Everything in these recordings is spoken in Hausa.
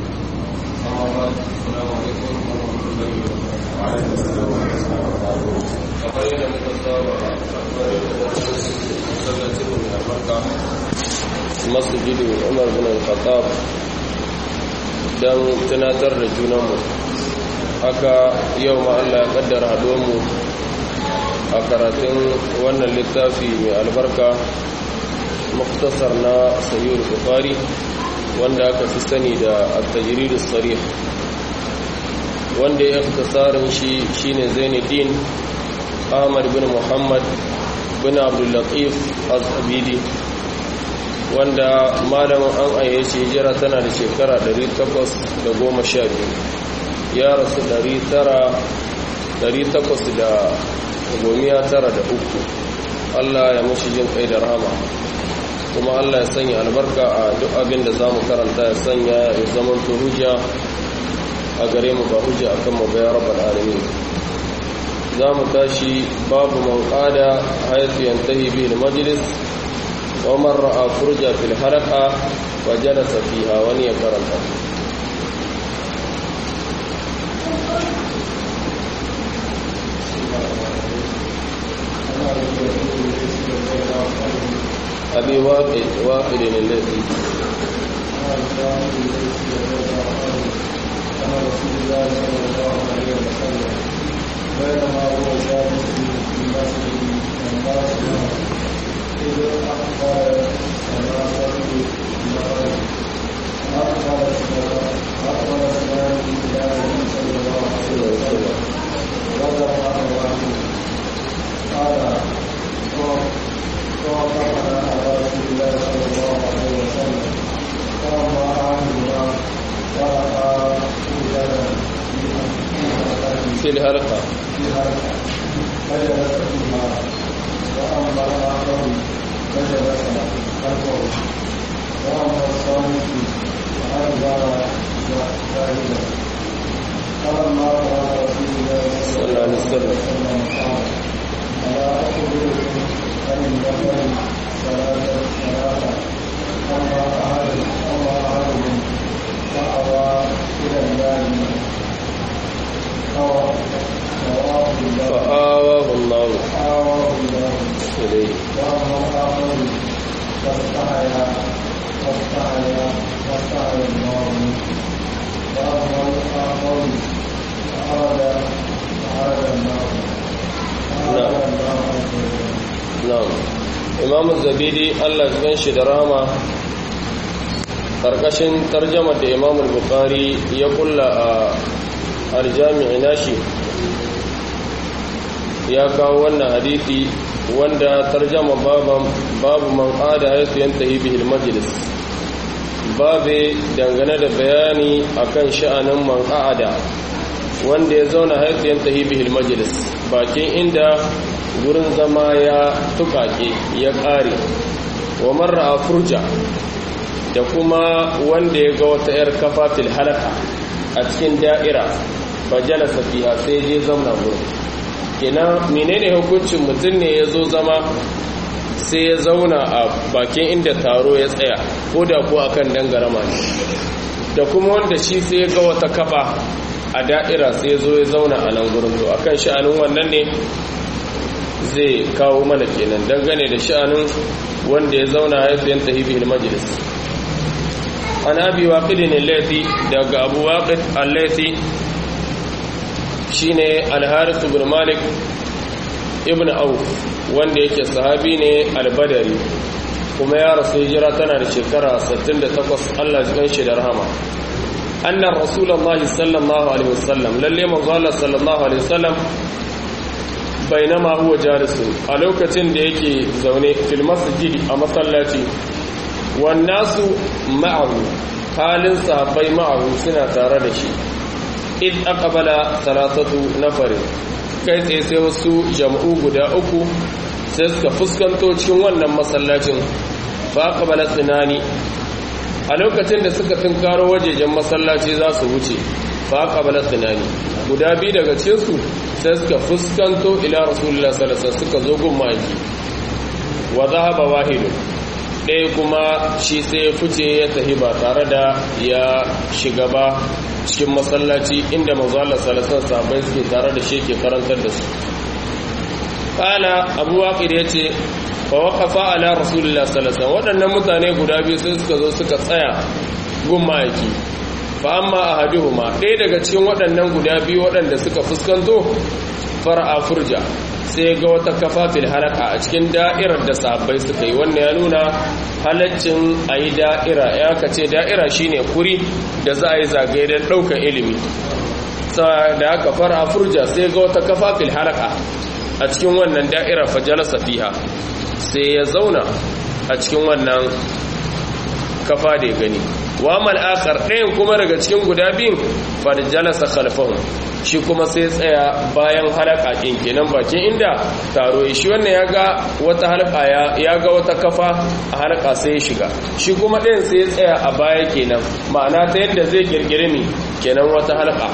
أما بعد السلام عليكم ورحمة الله وبركاته kamar yadda muka saba masallacin mai albarka masjidu umar bin al-khattab don tunatar da junanmu haka yau ma Allah ya kaddara mu a karatun wannan littafi mai albarka muktasar na sayyid bukhari wanda aka fi sani da at-tajrid as-sarih wanda ya ikhtisarin shi shine Zainuddin Ahmad bin Muhammad bin Abdul Latif Az-Abidi wanda malamin an ayyace shi hijira tana da shekara 812 ya rasu 893 Allah ya mushi jin kai da rahama kuma Allah ya sanya albarka a duk abin da za mu karanta ya sanya ya zaman hujja a gare mu ba hujja akan mu ga rabbal alamin za mu tashi babu man qada haythu yantahi bihi al-majlis wa man ra'a furja fil halaqa wa jalasa fiha wani ya karanta أبي واقد واقد الذي عن رسول الله صلى الله عليه وسلم بينما هو جالس في مسجد من مسجد إذ أقبل ثلاثة المغرب أقبل أقبل اثنان إلى النبي صلى الله عليه وسلم ودفع واحد قال ووقفنا على رسول الله صلى الله عليه وسلم فلما أعلم فرأى في الحلقة فجلس فيها وأما الآخر فجلس خلفه وأما الصامت فأنزل شاهدا فلما قال رسول الله صلى الله عليه وسلم قال ألا أخبركم عن النفر ثلاثة ثلاثة أما أحد أما أحدهم فأوى إلى النار فوى فواه الله فآواه الله فآواه الله إليه وأما الآخر فاستحيا فاستحيا فاستحيا الله منه وأما الآخر فأراد فأراد النار فأراد الله عز وجل na'am imam zabidi Allah ya shi da rama karkashin tarjama da imam bukhari ya kulla a aljami'i nashi ya kawo wannan hadisi wanda tarjama babu man qada haythu yantahi bihi almajlis babe dangane da bayani akan sha'anin man qada wanda ya zauna haythu yantahi bihi almajlis bakin inda gurin zama ya tukake ya ƙare wa marra a furja da kuma wanda ya ga wata 'yar kafa fil halaka a cikin da'ira ba jalasa fiha sai je zamna gurin kenan menene hukuncin mutum ne ya zo zama sai ya zauna a bakin inda taro ya tsaya ko da ko akan dangarama ne da kuma wanda shi sai ya ga wata kafa a da'ira sai ya zo ya zauna a nan gurin to akan sha'anin wannan ne zai kawo mana kenan dangane da sha'anin wanda ya zauna haifiyan tahibihil majlis an abi waqidin allati daga abu waqid allati shine al-harith ibn malik ibn auf wanda yake sahabi ne al-badari kuma ya rasu hijira tana da shekara 68 Allah ya ganshi da rahama annar rasulullahi sallallahu alaihi wasallam lalle manzo Allah sallallahu alaihi wasallam bainama huwa jalisu a lokacin da yake zaune fil masjidi a masallaci wan nasu ma'ahu halin sahabbai ma'ahu suna tare da shi id aqbala salatatu nafarin kai tsaye sai wasu jam'u guda uku sai suka fuskanto cikin wannan masallacin fa aqbala tsinani a lokacin da suka tunkaro wajejen masallaci za su wuce fa aqbala tsinani guda biyu daga cikin su sai suka fuskanto ila rasulullah sallallahu alaihi suka zo gun maki wa zahaba wahidun ɗaya kuma shi sai ya fice ya tafi ba tare da ya shiga ba cikin masallaci inda manzo Allah sallallahu alaihi wasallam suke tare da shi ke karantar da su qala abu waqid yace fa waqafa ala rasulillah sallallahu alaihi wasallam waɗannan mutane guda biyu sai suka zo suka tsaya gun ma'aiki fa amma ahaduhuma ɗaya daga cikin waɗannan guda biyu waɗanda suka fuskanto far'a furja sai ga wata kafa fil halaka a cikin da'irar da sahabbai suka yi wannan ya nuna halaccin a yi da'ira ya ka ce da'ira shine kuri da za a yi zagaye don ɗaukar ilimi da aka fara furja sai ga wata kafa fil halaka a cikin wannan da'ira fajalasa fiha sai ya zauna a cikin wannan kafa da ya gani wa mal akhar ɗayan kuma daga cikin guda biyun fajalasa khalfahum shi kuma sai tsaya bayan halaka ɗin kenan bakin inda taro ya shi wannan ya ga wata halka ya ga wata kafa a halka sai ya shiga shi kuma ɗayan sai ya tsaya a baya kenan ma'ana ta yadda zai kirkiri mi kenan wata halka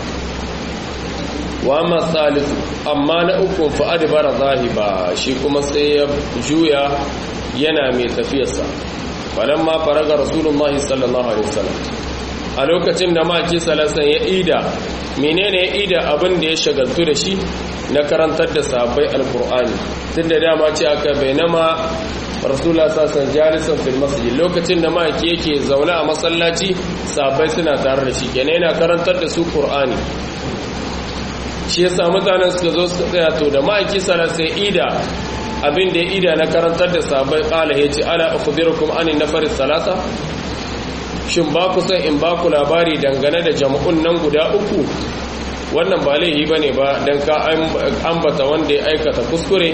wa masalisu amma na uku fa'ad bara zahiba shi kuma sai ya juya yana mai tafiyarsa falamma faraga rasulullahi sallallahu alaihi wasallam a lokacin da maki salasan ya ida menene ya ida abin da ya shagaltu da shi na karantar da sahabbai alkur'ani tun da dama ce aka bainama rasulullah sassan jalisan fil masjid lokacin da maki yake zaune a masallaci sahabbai suna tare da shi kenan yana karantar da su qur'ani shi yasa mutanen suka zo suka tsaya to da maki sai ida abin da ya ida na karantar da sahabbai qala yace ala akhbirukum anin nafar salasa shin ba ku san in ba ku labari dangane da jama'un nan guda uku wannan ba laihi ba ne ba don ka ambata wanda ya aikata kuskure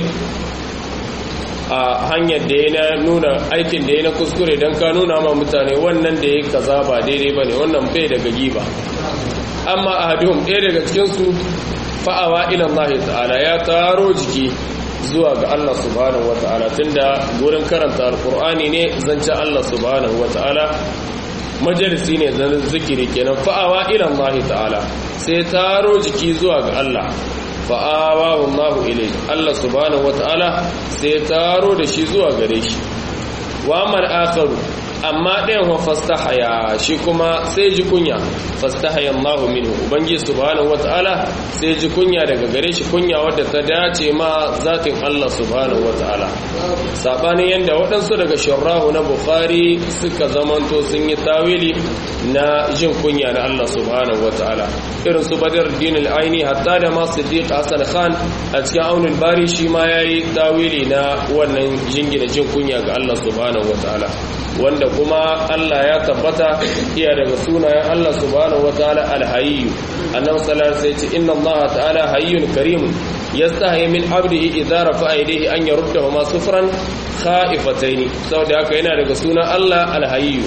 a hanyar da ya na nuna aikin da ya na kuskure don ka nuna ma mutane wannan da ya kaza ba daidai ba ne wannan bai daga giba amma a hadihun ɗaya daga cikinsu fa'awa ilan Allah ta'ala ya taro jiki zuwa ga Allah subhanahu wa ta'ala tunda gurin karanta alkur'ani ne zancen Allah subhanahu wa ta'ala majalisi ne zan zikiri kenan fa'awa ila Allah ta'ala sai taro jiki zuwa ga Allah fa'awa wallahu ilai Allah subhanahu wata'ala sai taro da shi zuwa gare shi wa mal akharu amma ɗayan wa fastahaya shi kuma sai ji kunya fastahaya Allah minhu ubangi subhanahu wata'ala sai ji kunya daga gare shi kunya wadda ta dace ma zatin Allah subhanahu wata'ala sabanin yanda waɗansu daga sharrahu na bukhari suka zamanto sun yi tawili na jin kunya na Allah subhanahu wata'ala irin su badar dinul aini hatta da ma siddiq hasan khan a cikin aunin bari shi ma yayi tawili na wannan jingina jin kunya ga Allah subhanahu wata'ala wanda kuma Allah ya tabbata iya daga sunayen Allah subhanahu wataala al-hayy annabi sallallahu alaihi wasallam inna Allah ta'ala hayyun karim yastahi min 'abdihi idza rafa'a yadayhi an yaruddahu ma sufran khaifataini saboda haka yana daga sunan Allah al-hayy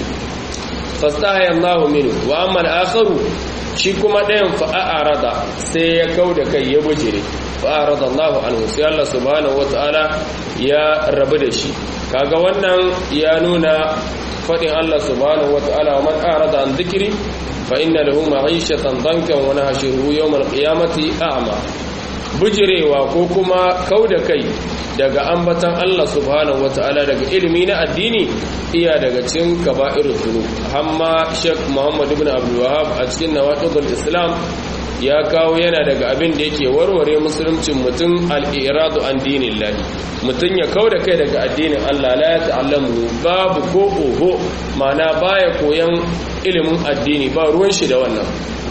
fastahi Allah minhu wa amma al-akharu shi kuma ɗayan fa'arada sai ya kauda kai ya bujire fa'arada Allah anhu sai Allah subhanahu wataala ya rabu da shi kaga wannan ya nuna faɗin Allah subhanahu wata'ala man arada an dhikri fa inna lahu ma'ishatan dankan wa nahshuruhu yawm al-qiyamati a'ma bujirewa ko kuma kauda kai daga ambatan Allah subhanahu wata'ala daga ilimi na addini iya daga cikin kaba'irul dhunub amma Sheikh Muhammad ibn Abdul Wahhab a cikin Nawaqidul Islam ya kawo yana daga abin da yake warware musuluncin mutum al'iradu an dinin lahi mutum ya kau da kai daga addinin Allah la ya ta'allamu babu ko oho mana baya koyan ilimin addini ba ruwan shi da wannan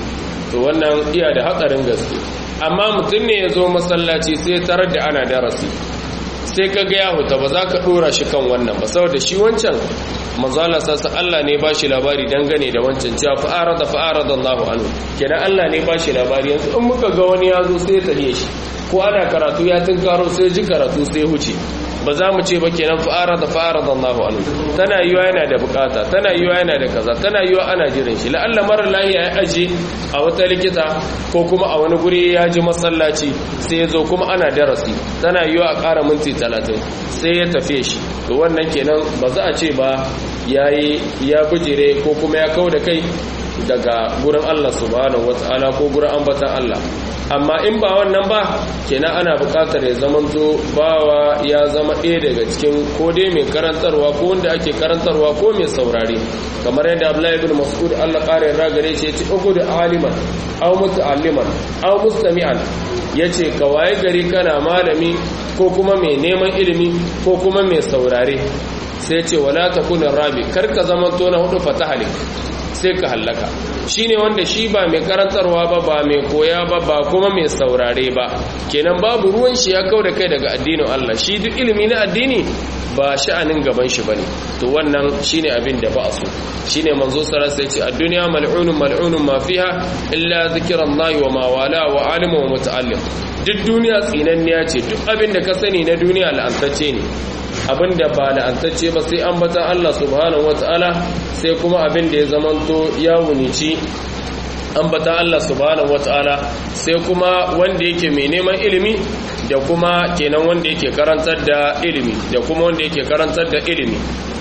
to wannan iya da hatsarin gaske amma mutum ne ya zo masallaci sai tarar da ana darasi sai ka ga ya huta ba za ka dora shi kan wannan ba saboda shi wancan manzala sassa Allah ne ba shi labari dangane da wancan cewa fa'ara da fa'ara da Allahu anhu kenan Allah ne ba shi labari yanzu in muka ga wani ya zo sai ya tafiye shi ko ana karatu ya karo sai ji karatu sai huce ba za mu ce ba kenan fa'ara da fa'ara da Allahu anhu tana yiwa yana da bukata tana yiwa yana da kaza tana yiwa ana jiran shi la'alla marar lahiya ya aje a wata likita ko kuma a wani guri ya ji masallaci sai ya zo kuma ana darasi tana yiwa a ƙara minti talatin sai ya tafiye shi to wannan kenan ba za a ce ba yayi ya bujire ko kuma ya kau da kai daga gurin Allah subhanahu wata'ala ko gurin ambatan Allah amma in ba wannan ba kenan ana buƙatar ya zamanto bawa ya zama ɗaya daga cikin ko dai mai karantarwa ko wanda ake karantarwa ko mai saurare kamar yadda Abdullahi ibn Mas'ud Allah ƙara yarda gare shi yace ugu da aliman aw muta'alliman aw mustami'an yace ka waye gari kana malami ko kuma mai neman ilimi ko kuma mai saurare sai ce wala takuna rabi karka zamanto na hudu fatahalik sai ka hallaka shine wanda shi ba mai karantarwa ba ba mai koya ba ba kuma mai saurare ba kenan babu ruwan shi ya kau da kai daga addinin Allah shi duk ilimi na addini ba sha'anin gaban shi bane to wannan shine abin da ba a so shine manzo sallallahu alaihi wasallam ad-dunya mal'unun mal'unun ma fiha illa zikrullahi wa ma wala wa alimu wa muta'allim duk duniya tsinanniya ce duk abin da ka sani na duniya la'antacce ne abinda ba la'antacce ba sai an bata Allah subhanahu wata'ala sai kuma abin da ya zamanto ya wunici an bata Allah subhanahu wata'ala sai kuma wanda yake mai neman ilimi da kuma kenan wanda yake karantar da ilimi da kuma wanda yake karantar da ilimi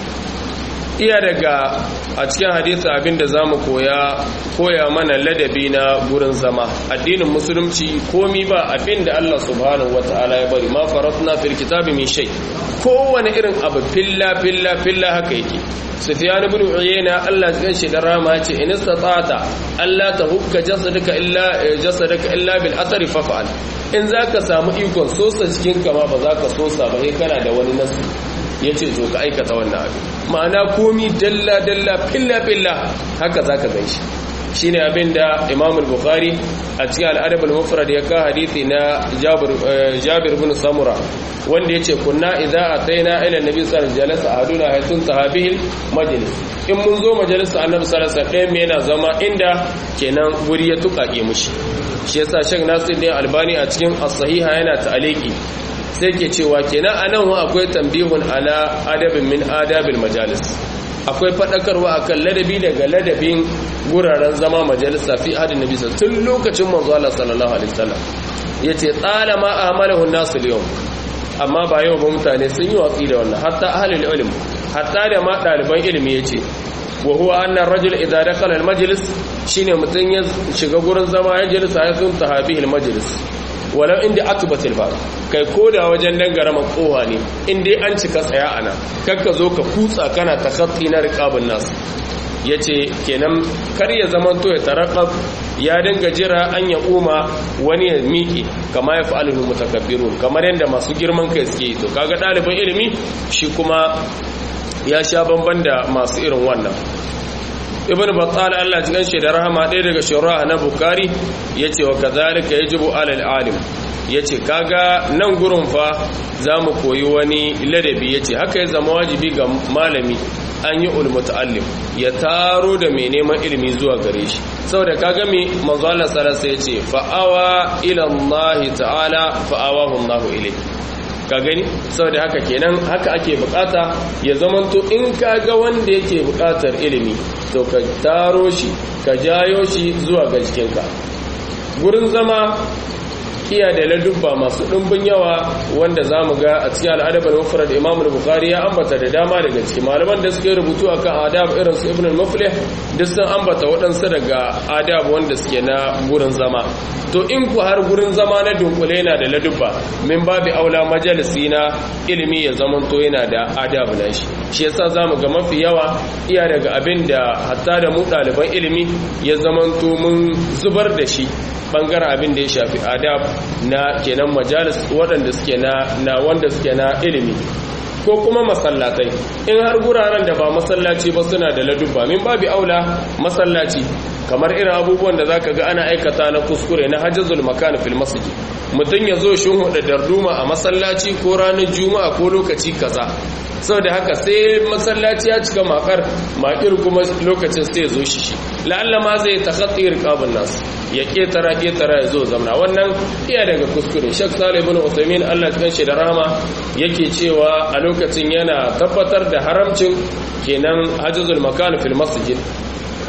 iya daga a cikin hadisi abinda za mu koya koya mana ladabi na gurin zama addinin musulunci komi ba abinda Allah subhanahu wata'ala ya bari ma faratna fil kitabi min shay kowane irin abu filla filla filla haka yake sufyan ibn uyayna Allah ya shi da rama ce in istata'ta Allah ta hukka jasadaka illa jasadaka illa bil athari faf'al in zaka samu ikon sosa cikin kama ba zaka sosa ba sai kana da wani nasu yace to ka aikata wannan abu ma'ana komi dalla dalla filla filla haka zaka ganshi shine abinda Imam al-Bukhari a cikin al-Adab al-Mufrad ya ka hadisi na Jabir Jabir ibn Samura wanda yace kunna idza ataina ila nabi sallallahu alaihi wasallam ahaduna haytun tahabil majlis in mun zo majalisa annabi sallallahu alaihi wasallam yana zama inda kenan guri ya tukake mushi shi yasa Sheikh Nasiruddin Albani a cikin as-sahiha yana ta'aliki sai ke cewa kenan anan wa akwai tambihun ala adabin min adabil majalis akwai fadakarwa akan ladabi daga ladabin guraren zama majalisa fi hadin nabi tun lokacin manzo Allah sallallahu alaihi wasallam yace talama ahmalahu an-nas al-yawm amma ba yau ba mutane sun yi watsi da wannan hatta ahlul ilm hatta da ma daliban ilimi yace wa huwa anna ar-rajul idha dakhala al-majlis shine mutun ya shiga gurin zama ya jalisa ya sun tahabihi al-majlis walau inda atubatil ba kai koda wajen dangara makowa ne inda an cika tsaya ana kakka zo ka kutsa kana takatti na riqabun nas yace kenan kar ya zaman to ya tarakab ya dinga jira an ya uma wani ya miki kama ya fa'alul mutakabbirun kamar yanda masu girman kai suke to kaga ɗaliban ilimi shi kuma ya sha bamban da masu irin wannan ibn battal Allah cikin shi da rahama ɗaya daga shura na bukari yace wa kadhalika yajibu alal alim yace kaga nan gurin fa zamu koyi wani ladabi yace haka ya zama wajibi ga malami an yi ulmuta'allim ya taro da mai neman ilimi zuwa gare shi saboda kaga me manzo Allah sallallahu alaihi yace fa'awa ila Allah ta'ala fa'awahu Allah ilayhi ka gani saboda haka kenan haka ake bukata ya zamanto in ka ga wanda yake bukatar ilimi to ka taro shi ka jayo shi zuwa ga jikinka gurin zama iya da ladubba masu ɗumbin yawa wanda za mu ga a cikin al'adabar mafura da imamul bukari ya ambata da dama daga ciki malaman da suka yi rubutu a kan adab irin su ibn al-muflih duk sun ambata waɗansu daga adab wanda suke na gurin zama to in ku har gurin zama na dunkule yana da ladubba min babu aula majalisi na ilimi ya zamanto yana da adab na shi shi yasa zamu ga mafi yawa iya daga abin da hatta da mu ɗaliban ilimi ya zamanto mun zubar da shi bangaren abin da ya shafi adab na kenan majalis waɗanda suke na na wanda suke na ilimi ko kuma masallatai in har guraren da ba masallaci ba suna da ladubba min babu aula masallaci kamar irin abubuwan da zaka ga ana aikata na kuskure na hajjazul makan fil masjid mutum ya zo shin hudu darduma a masallaci ko ranar juma'a ko lokaci kaza saboda haka sai masallaci ya cika makar makir kuma lokacin sai ya zo shi shi la'alla ma zai takhatti riqabun nas ya ketara ketara ya zo zamna wannan iya daga kuskure shek salih ibn uthaymeen Allah ya shi da rahama yake cewa a lokacin yana tabbatar da haramcin kenan hajjazul makan fil masjid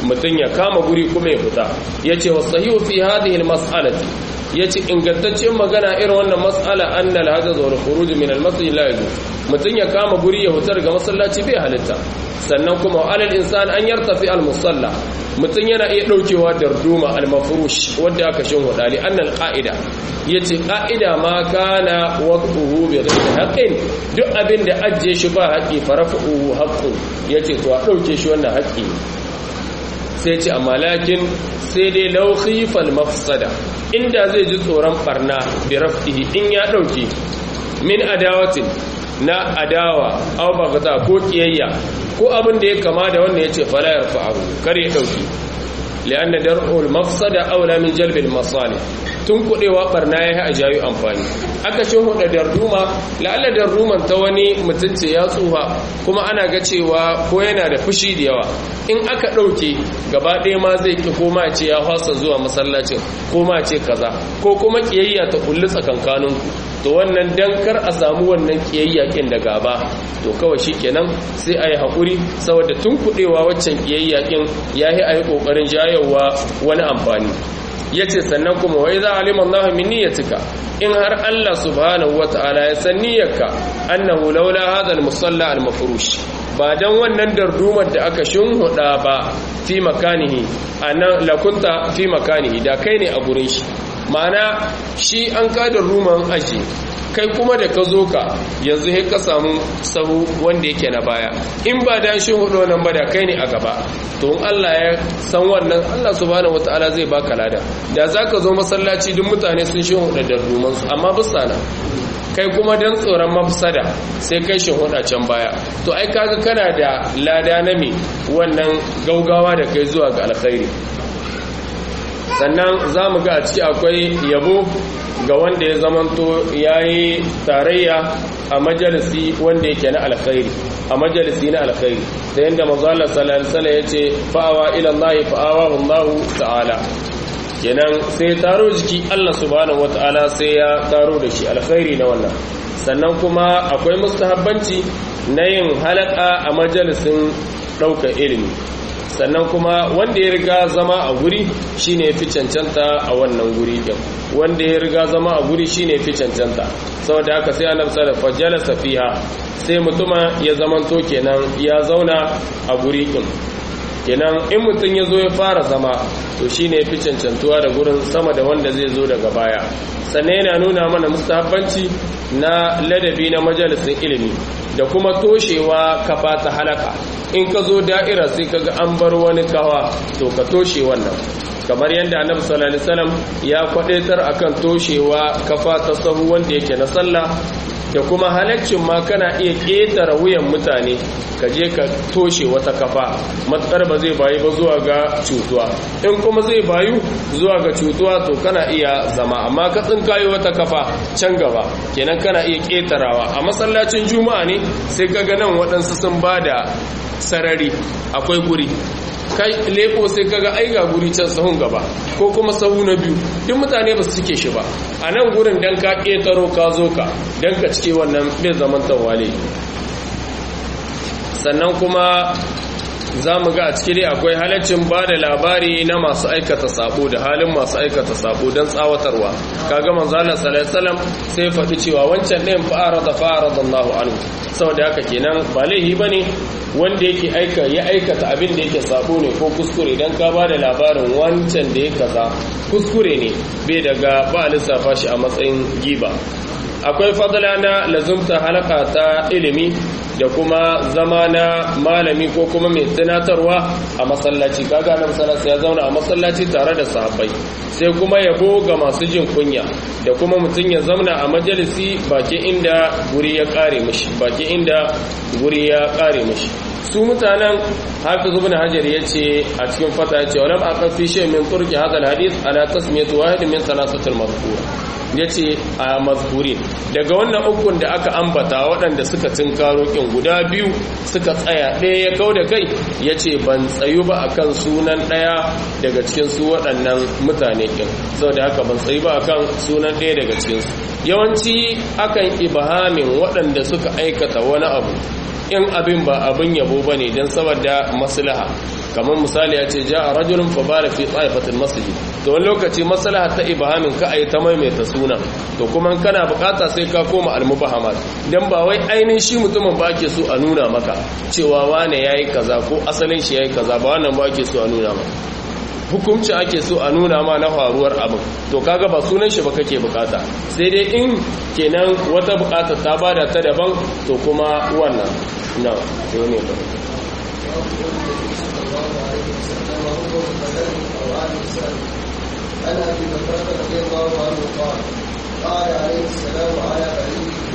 mutum ya kama guri kuma ya fita yace wasahihu fi hadhihi almas'alati yace ingantaccen magana irin wannan mas'ala anna al-hadath wal khuruj min al-masjid la yajuz mutum ya kama guri ya hutar ga masallaci bai halitta sannan kuma alal insan an yartafi al-musalla mutum yana iya daukewa darduma al-mafrush wanda aka shin hudali annal qa'ida yace qa'ida ma kana waqtuhu bi ghairi haqqin duk abin da ajje shi ba haƙi farafuhu haqqun yace to a dauke shi wannan haƙi sai ce amma lakin sai dai law khifal mafsada inda zai ji tsoron barna bi raf'ihi in ya dauke min adawatin na adawa aw bagata ko kiyayya ko abin da ya kama da wannan yace fala yarfa'u kar ya dauki li'anna dar'ul mafsada aula min jalbil masalih tun kudewa barna yayi a jayu amfani aka ce huda darduma la'alla darduman ta wani mutunce ya tsufa kuma ana ga cewa ko yana da fushi da yawa in aka dauke gaba ɗaya ma zai ki koma ce ya fasa zuwa masallacin ko ma ce kaza ko kuma kiyayya ta kullu tsakankaninku to wannan dankar a samu wannan kiyayyakin da gaba to kawai shikenan sai a yi haƙuri saboda tun kuɗewa waccan kiyayyakin ya yi a yi ƙoƙarin jayowa wani amfani ya ce sannan kuma wai za a liman nahu min niyyatika in har Allah subhanahu wa ta'ala ya san niyyarka annahu laula hadha al-musalla al-mafrush ba dan wannan dardumar da aka shinhuda ba fi makanihi anan lakunta fi makanihi da kai ne a gurin shi ma'ana shi an kada ruman aji kai kuma da ka zo ka yanzu sai ka samu sahu wanda yake na baya in ba da shi hudu nan ba da kai ne a gaba to in Allah ya san wannan Allah subhanahu wataala zai baka lada da zaka zo masallaci duk mutane sun shi hudu da ruman su amma bisa na kai kuma dan tsoron mafsada sai kai shi hudu can baya to ai kaga kana da lada na me wannan gaugawa da kai zuwa ga alkhairi sannan za mu ga a ciki akwai yabo ga wanda ya zamanto ya yi tarayya a majalisi wanda yake na alkhairi a majalisi na alkhairi da yadda mazalar salalsala ya ce fa'awa ilallahi fa'awa hullahu ta'ala kenan sai taro jiki allah subhanahu wata'ala sai ya taro da shi alkhairi na wannan sannan kuma akwai mustahabbanci na yin halaka a majalisin ɗaukar ilimi sannan kuma wanda ya riga zama a guri shine fi cancanta a wannan guri din wanda ya riga zama a guri shine fi cancanta saboda haka sai annabi sallallahu alaihi wasallam fiha sai mutuma ya zamanto kenan ya zauna a guri din kenan in mutum ya zo ya fara zama to shine fi cancantuwa da gurin sama da wanda zai zo daga baya sannan yana nuna mana mustahabbanci na ladabi na majalisin ilimi da kuma toshewa kafa ta halaka in ka zo da'ira sai kaga an bar wani kawa to ka toshe wannan kamar yadda annabi sallallahu alaihi wasallam ya kwadaitar akan toshewa kafa ta sahu wanda yake na sallah da kuma halaccin ma kana iya ƙetare wuyan mutane ka je ka toshe wata kafa matsar ba zai bayi ba zuwa ga cutuwa in kuma zai bayu zuwa ga cutuwa to kana iya zama amma ka tsinkayo wata kafa can gaba kenan kana iya ƙetarawa a masallacin juma'a ne sai ka ga nan waɗansu sun ba da sarari akwai guri kai leko sai kaga ai ga guri can sahun gaba ko kuma sahu na biyu duk mutane ba su cike shi ba a nan gurin dan ka ƙetaro ka zo ka dan ka cike wannan bai zaman tawale sannan kuma za mu ga a ciki dai akwai halaccin ba da labari na masu aikata sabo da halin masu aikata sabo don tsawatarwa kaga manzo Allah sallallahu sai faɗi cewa wancan ɗayan fa'ara da fa'ara da Allahu anhu saboda haka kenan ba laihi bane wanda yake aika ya aikata abin da yake sabo ne ko kuskure dan ka ba da labarin wancan da ya kaza kuskure ne bai daga ba lissafa shi a matsayin giba akwai fadla na lazumta halaka ta ilimi da kuma zama na malami ko kuma mai tunatarwa a masallaci kaga na masallaci ya zauna a masallaci tare da sahabbai sai kuma yabo ga masu jin kunya da kuma mutum ya zauna a majalisi baki inda guri ya kare mishi baki inda guri ya kare mishi su mutanen hafiz ibn hajar yace a cikin fata yace walam aqafi shay min turki hadha alhadith ala tasmiyatu wahid min thalathatil madhkura ya ce a mazkurin daga wannan ukun da aka ambata waɗanda suka tinkaro ƙin guda biyu suka tsaya ɗaya ya kau da kai ya ce ban tsayu ba a kan sunan ɗaya daga cikin su waɗannan mutane ƙin sau da haka ban tsayu ba a kan sunan ɗaya daga cikinsu yawanci akan ibahamin waɗanda suka aikata wani abu in abin ba abin yabo ba ne don saboda maslaha kamar misali ya ce ja a rajulun fa bala fi tsaifatul masjid to wani lokaci maslaha ta ibahamin ka ayi ta maimaita sunan to kuma kana bukata sai ka koma almubahamat dan ba wai ainihin shi mutumin ba ake so a nuna maka cewa wane yayi kaza ko asalin shi yayi kaza ba wannan ba ake so a nuna maka hukumci ake so a nuna ma na faruwar abin to kaga ba sunan shi ba kake bukata sai dai in kenan wata bukata ta bada ta daban to kuma wannan na sai ne ba عن ابي بكر رضي الله عنه قال قال عليه السلام على بعيده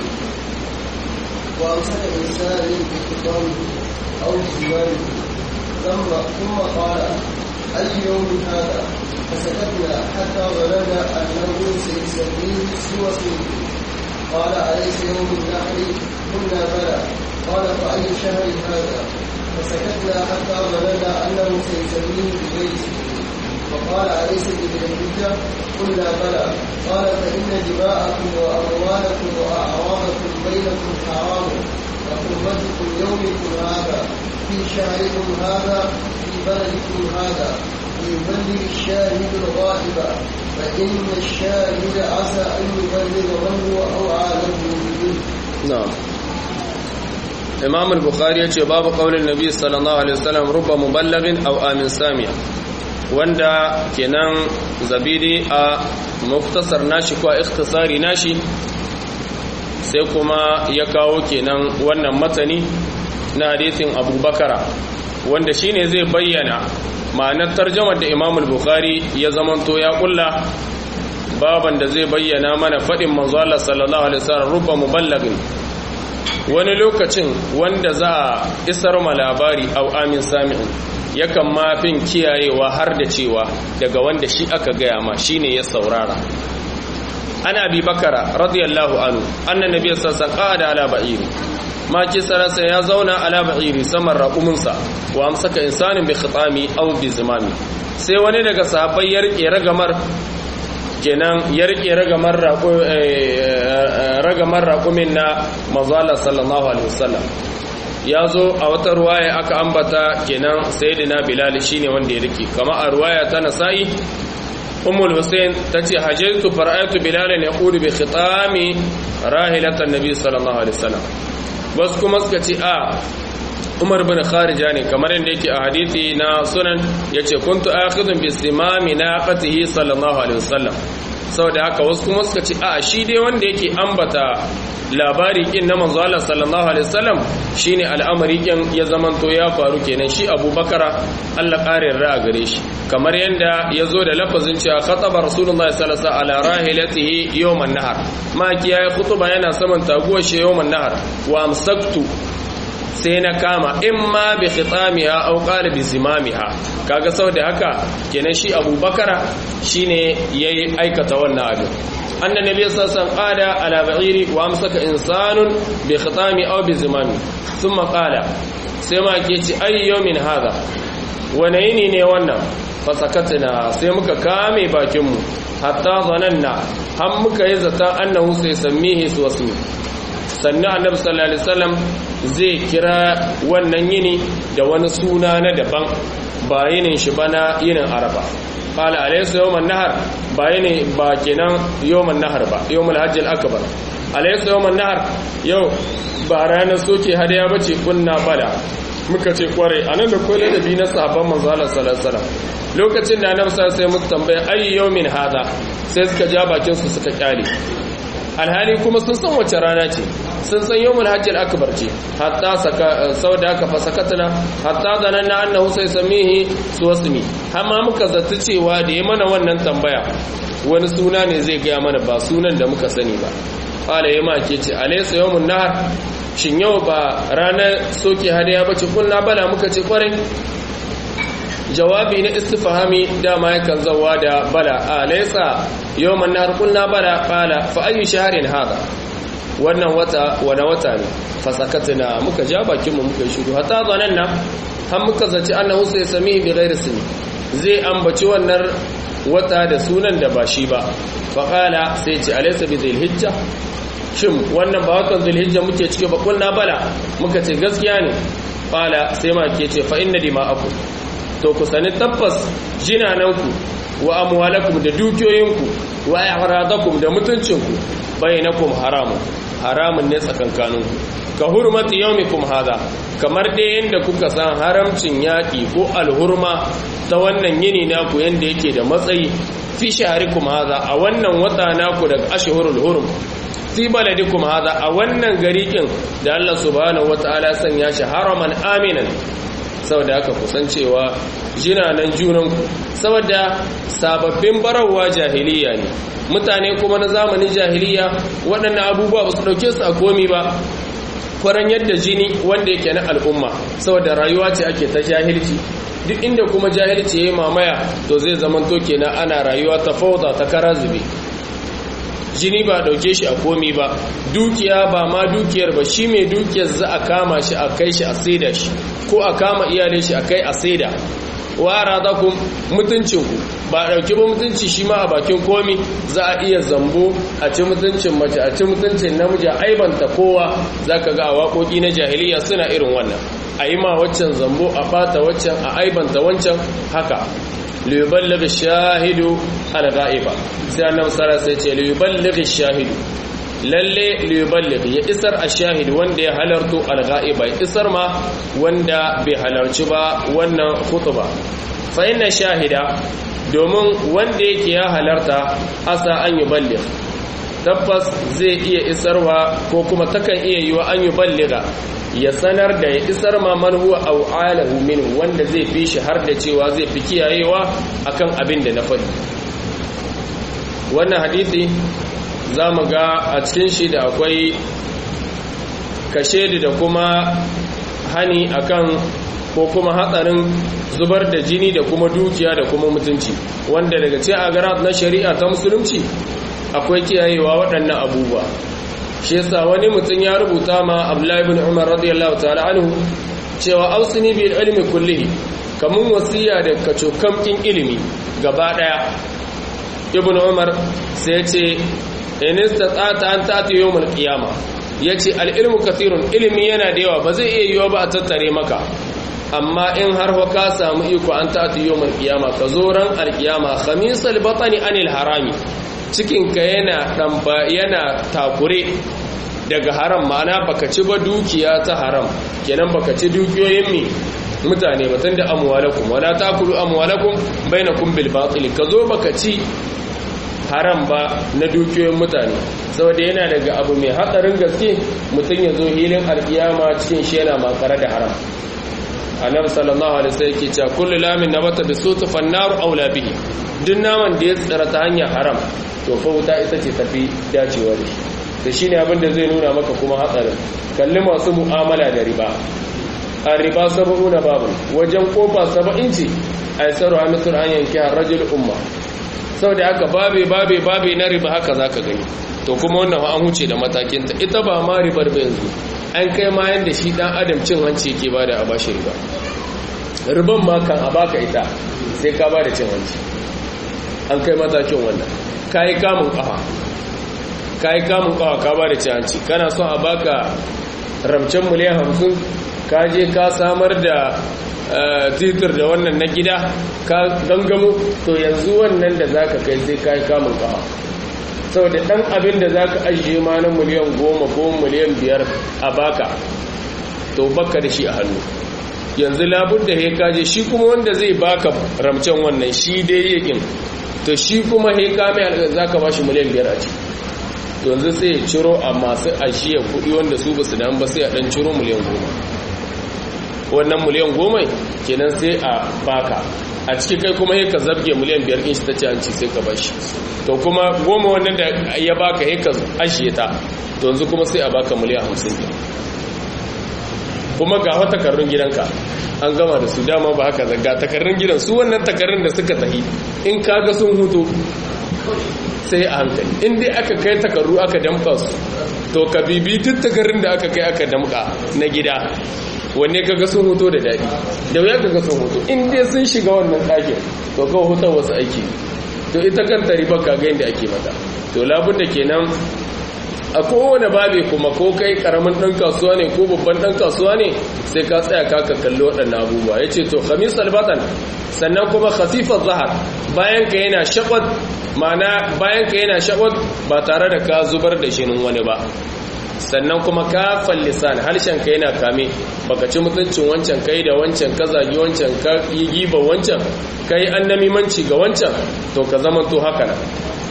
وامسك انسان بخطامه او بزمانه ثم ثم قال اي يوم هذا فسكتنا حتى ظننا انه سيسميه سوى اسمه قال اليس يوم النحر قلنا بلى قال فاي شهر هذا فسكتنا حتى ظننا انه سيسميه بغير اسمه فقال أليس بالحجة قلنا بلى قال فإن دماءكم وأموالكم وأعراضكم بينكم حرام وحرمتكم يومكم هذا في شهركم هذا في بلدكم هذا ليبلغ الشاهد الغائب فإن الشاهد عسى أن يبلغ من هو أوعى له منه na'am imam al-bukhari yace babu qaulin nabi sallallahu alaihi wasallam rubba muballighin aw amin samiya wanda kenan zabidi a muktasar nashi ko ikhtisari nashi sai kuma ya kawo kenan wannan matani na hadisin abubakara wanda shine zai bayyana ma'anar tarjamar da imam al-bukhari ya zamanto ya kulla baban da zai bayyana mana faɗin manzo Allah sallallahu alaihi wasallam rubba muballighin wani lokacin wanda za a isar ma labari au amin sami'in yakan mafin kiyayewa har da cewa daga wanda shi aka gaya ma shine ya saurara ana bi bakara radiyallahu anhu annan nabiy sallallahu alaihi ala ba'iri ma kisarasa ya zauna ala ba'iri saman raquminsa wa amsaka insanin bi khitami aw bi zimami sai wani daga sahabbai ya rike ragamar kenan ya rike ragamar ragamar raqumin na manzala sallallahu alaihi wasallam ya zo a wata ruwaya aka ambata kenan sayyidina bilal shine wanda ya rike kama a ruwaya ta nasa'i ummul husayn tace hajjatu fara'atu bilal yaqulu bi khitami rahilatan nabi sallallahu alaihi wasallam bas kuma suka ce a umar bin kharija ne kamar yadda yake a hadisi na sunan yace kuntu akhidun bi simami naqatihi sallallahu alaihi wasallam saboda haka wasu kuma suka ce a shi dai wanda yake ambata labari kin na manzo Allah sallallahu alaihi wasallam shine al'amari kin ya zamanto ya faru kenan shi Abubakar Allah ƙarin ra'a gare shi kamar yanda yazo da lafazin cewa khataba rasulullahi sallallahu alaihi wasallam ala rahilatihi yawman nahar ma kiyaye khutba yana saman taguwar shi yawman nahar wa amsaktu sai na kama in ma bi khitamiha aw qala bi zimamiha kaga saboda haka kenan shi abubakara shine yayi aikata wannan abin anna nabiy sallallahu alaihi wasallam qala ala ba'iri wa amsaka insanun bi khitami aw bi zimami thumma qala sai ma ke ci ay yawmin hada wane yini ne wannan fasakatna sai muka kame bakin mu hatta zananna har muka yi zata annahu sai sammihi suwasmi sannan annabi sallallahu alaihi wasallam zai kira wannan yini da wani suna na daban ba yinin shi bana yinin arafa qala alaysa yawman nahar ba yini ba kenan yawman nahar ba yawmul hajjil akbar alaysa yawman nahar yau ba ranar soke hadaya bace kunna bala muka ce kware anan da kwai ladabi na sahabban manzo Allah sallallahu alaihi wasallam lokacin da annabi sallallahu alaihi wasallam sai muka tambaya ayi yawmin hada sai suka ja bakin su suka kyale alhali kuma sun san wace rana ce sun san yawmul hajjil akbar ce hatta saka sauda ka fasakatna hatta zananna annahu sai samihi suwasmi amma muka zata cewa da ya mana wannan tambaya wani suna ne zai gaya mana ba sunan da muka sani ba qala yama ke ce alaysa yawmun nahar shin yau ba ranar soke hadaya bace kullu bala muka ce kwarai jawabi na istifhami dama yakan zawa da bala alaysa yawman nahar kullu bala qala fa ayu shahrin hada wannan wata wani wata ne fa sakatna muka ja bakin mu muka shiru hatta zananna har muka zaci annahu sai sami bi ghairi sami zai ambaci wannan wata da sunan da ba shi ba fa qala sai ce alaysa bi dhilhijja shin wannan ba watan dhilhijja muke cike ba kullu bala muka ce gaskiya ne qala sai ma ke ce fa inna dima'akum to ku sani tabbas jinananku wa amwalakum da dukiyoyinku wa i'radakum da mutuncinku bainakum haramun haramun ne tsakankaninku ka hurmati yawmikum hada kamar dai yanda kuka san haramcin yaki ko alhurma ta wannan yini naku yanda yake da matsayi fi shaharikum hada a wannan wata naku daga ashhurul hurum fi baladikum hada a wannan garikin da Allah subhanahu wataala sanya shi haraman aminan saboda haka kusancewa jinanan junanku saboda sababbin barawa jahiliya ne mutane kuma na zamanin jahiliya waɗannan abubuwa ba su ɗauke su a komi ba kwaran yadda jini wanda yake na al'umma saboda rayuwa ce ake ta jahilci duk inda kuma jahilci ya yi mamaya to zai zamanto kenan ana rayuwa ta fauda ta kara zube jini ba dauke shi a komi ba dukiya ba ma dukiyar ba shi mai dukiyar za a kama shi a kai shi a saida shi ko a kama iyalin shi a kai a saida wara za ku mutuncinku ba dauki ba mutunci shi ma a bakin komi za a iya zambo a ci mutuncin mace a ci mutuncin namiji a aibanta kowa za ka ga a waƙoƙi na jahiliya suna irin wannan a yi ma waccan zambo a bata waccan a aibanta wancan haka liyuballigh shahidu al-ghaiba sai annabi sallallahu alaihi ce liyuballigh shahidu lalle liyuballigh ya isar ash-shahid wanda ya halarto al-ghaiba ya isar ma wanda bai halarci ba wannan khutba fa inna shahida domin wanda yake ya halarta asa an yuballigh tabbas zai iya isarwa ko kuma takan iya yiwa an yuballigha ya sanar da ya isar ma man huwa aw alahu min wanda zai fi shi har da cewa zai fi kiyayewa akan abin da na faɗi wannan hadisi zamu ga a cikin shi da akwai kashedi da kuma hani akan ko kuma hatsarin zubar da jini da kuma dukiya da kuma mutunci wanda daga ce a garat na shari'a ta musulunci akwai kiyayewa waɗannan abubuwa shi yasa wani mutum ya rubuta ma Abdullahi ibn Umar radiyallahu ta'ala anhu cewa ausini bil ilmi kullihi kamun wasiya da kacokan kin ilimi gaba daya ibn Umar sai ya ce in istata'ta an ta'ti yawmul qiyama yace al ilmu kathirun ilimi yana da yawa ba zai iya yiwa ba a tattare maka amma in har ka samu iko an ta'ti yawmul qiyama ka zo ran al qiyama khamisal batani anil harami cikinka yana ɗamba yana takure daga haram ma'ana baka ci ba dukiya ta haram kenan baka ci dukiyoyin mi mutane batun da amwalakum wala takulu amwalakum bainakum bil batil ka zo baka ci haram ba na dukiyoyin mutane saboda yana daga abu mai hatsarin gaske mutum ya zo hilin alkiyama cikin shi yana makare da haram annabi sallallahu alaihi wasallam yake cewa kullu lamin nabata bisutu fannaru aula bihi duk naman da ya tsira ta hanyar haram to fa wuta ita ce tafi dacewa da shi da shine abin da zai nuna maka kuma hatsarin kalli masu mu'amala da riba a riba saba'una babu wajen kofa saba'in ce a yi tsaro hamisun an yanki harajin umma sau da haka babe babe babe na riba haka za ka gani to kuma wannan an huce da matakinta ita ba ma ribar ba yanzu an kai ma yanda shi dan adam cin hanci yake ba da a bashi riba riban ma kan a baka ita sai ka ba da cin hanci an kai matakin wannan ka yi kamun kafa ka yi kamun kafa ka ba da cin hanci kana son a baka ramcen miliyan hamsin ka je ka samar da titir da wannan na gida ka gangamo to yanzu wannan da za ka kai sai ka yi kamun kafa saboda ɗan abin da za ka ajiye ma na miliyan goma ko miliyan biyar a baka to baka da shi a hannu yanzu labur da ya kaje shi kuma wanda zai baka ramcen wannan shi dai yakin to shi kuma he kame za ka ba shi miliyan biyar a ciki to yanzu sai ya ciro a masu ashiya kuɗi wanda su ba su dan ba sai a ɗan ciro miliyan goma wannan miliyan goma kenan sai a baka a ciki kai kuma he ka zabge miliyan biyar in shi ta ci hanci sai ka bashi to kuma goma wannan da ya baka he ka ashiye ta to yanzu kuma sai a baka miliyan hamsin ne kuma ga wata takardun gidanka an gama da su dama ba haka ga takardun gidan su wannan takardun da suka tahi in kaga sun hutu sai a hankali in dai aka kai takardu aka damka su to ka bibi duk takardun da aka kai aka damka na gida wanne kaga sun hutu da daɗi da wuya kaga sun hutu in dai sun shiga wannan ɗakin to kawai hutar wasu aiki to ita kanta riba kaga yadda ake mata to labun da kenan a kowane babe kuma ko kai karamin ɗan kasuwa ne ko babban ɗan kasuwa ne sai ka tsaya ka ka kalli waɗannan abubuwa ya ce to khamis albatan sannan kuma khasifar zahar bayan ka yana shakwat ma'ana bayan ka yana shakwat ba tare da ka zubar da shinin wani ba sannan kuma kafan lisan harshen ka yana kame baka ci mutuncin wancan kai da wancan ka zagi wancan ka yi giba wancan kai annamimanci ga wancan to ka zama to haka nan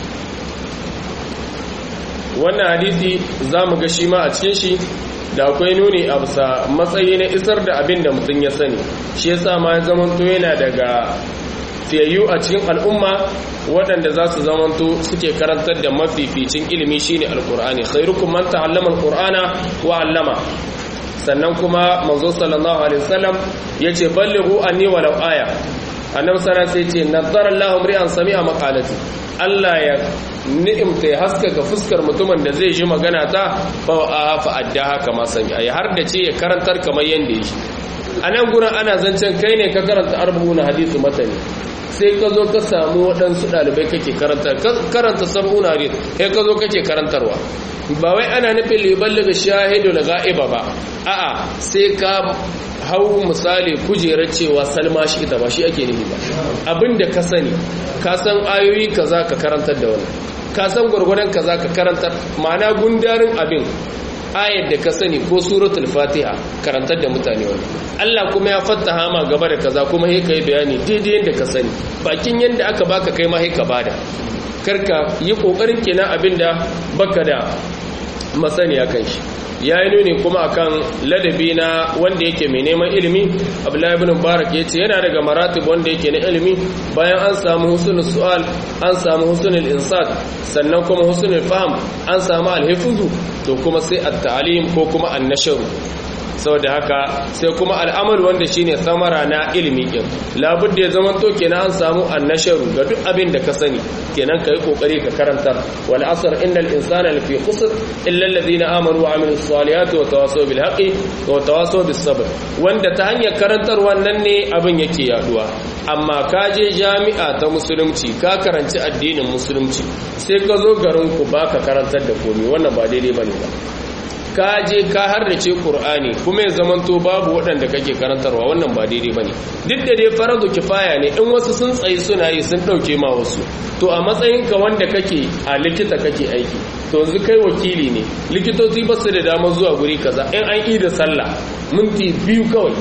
wannan hadisi za mu ga shi ma a cikin shi da akwai nuni a bisa matsayi na isar da abin da mutum ya sani shi yasa ma ya zamanto yana daga fiyayyu a cikin al'umma waɗanda za su zamanto suke karantar da mafificin ilimi shine alkur'ani khairukum man ta'allama alqur'ana wa 'allama sannan kuma manzo sallallahu alaihi wasallam yace ballighu anni walau aya annabi sallallahu alaihi wasallam yace nazzara Allahu mri'an sami'a maqalati Allah ya ni'imta ya haskaka fuskar mutumin da zai ji magana ta fa a fa adda haka ma sani ai har da ce ya karantar kamar yanda yake a nan gurin ana zancen kai ne ka karanta arba'una hadithu matani sai ka zo ka samu waɗansu ɗalibai kake karanta karanta sab'una hadith sai ka zo kake karantarwa ba wai ana nufin liballi ga shahidu na ga'iba ba a'a sai ka hau misali kujerar cewa salma shi ita ba shi ake nufi ba abinda ka sani ka san ayoyi kaza ka karantar da wani ka san gwargwadon kaza ka karantar ma'ana gundarin abin ayar da ka sani ko suratul fatiha karantar da mutane wani Allah kuma ya fattaha ma gaba da kaza kuma sai kai bayani daidai yadda ka sani bakin yadda aka baka kai ma sai ka bada karka yi kokarin kenan abinda baka da masaniya kan shi ya yi nuni kuma akan ladabi na wanda yake mai neman ilimi abdullahi ibn mubarak ya ce yana daga maratib wanda yake na ilimi bayan an samu husnul su'al an samu husnul insat sannan kuma husnul faham an samu alhifuzu to kuma sai at-ta'lim ko kuma an-nashr saboda haka sai kuma al'amal wanda shine samara na ilimi din labudda ya zama to kenan an samu annasharu ga duk abin da ka sani kenan kai kokari ka karantar wal asr innal insana lafi khusr illa alladhina amanu wa amilus salihati wa tawasaw bil haqqi wa tawasaw bis sabr wanda ta hanyar karantar wannan ne abin yake yaduwa amma ka je jami'a ta musulunci ka karanci addinin musulunci sai ka zo garin ku baka karantar da komai wannan ba daidai bane ba ka je ka harrace Kur'ani kuma ya zamanto babu waɗanda kake karantarwa wannan ba daidai bane duk da dai faradu kifaya ne in wasu sun tsayi suna yi sun ɗauke ma wasu to a matsayinka wanda kake a likita kake aiki to yanzu kai wakili ne likitoci ba su da damar zuwa guri kaza in an yi da sallah minti biyu kawai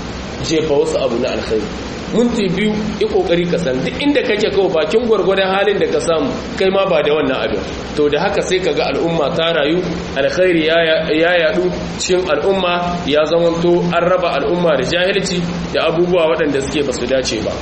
jefa wasu abu na alkhairi minti biyu yi kokari ka san duk inda kake kawo bakin gwargwadon halin da ka samu kai ma ba da wannan abin to da haka sai ka ga al'umma ta rayu alkhairi ya yadu cikin al'umma ya zamanto an raba al'umma da jahilci da abubuwa waɗanda suke basu dace ba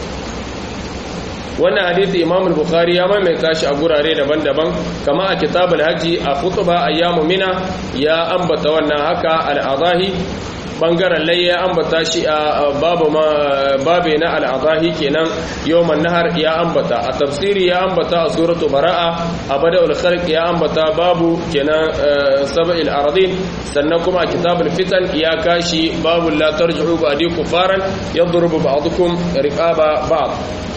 wannan hadisi imam al-bukhari ya maimaita shi a gurare daban-daban kama a kitabul hajji a khutba ayyamu mina ya ambata wannan haka al-adahi bangaren layya ambata shi a babu babe na al'adahi kenan yawman nahar ya ambata a tafsiri ya ambata a suratu bara'a a bada'ul khalq ya ambata babu kenan sab'il aradin sannan kuma a kitabul fitan ya kashi babu la tarji'u ba'di kufaran yadrubu ba'dukum riqaba ba'd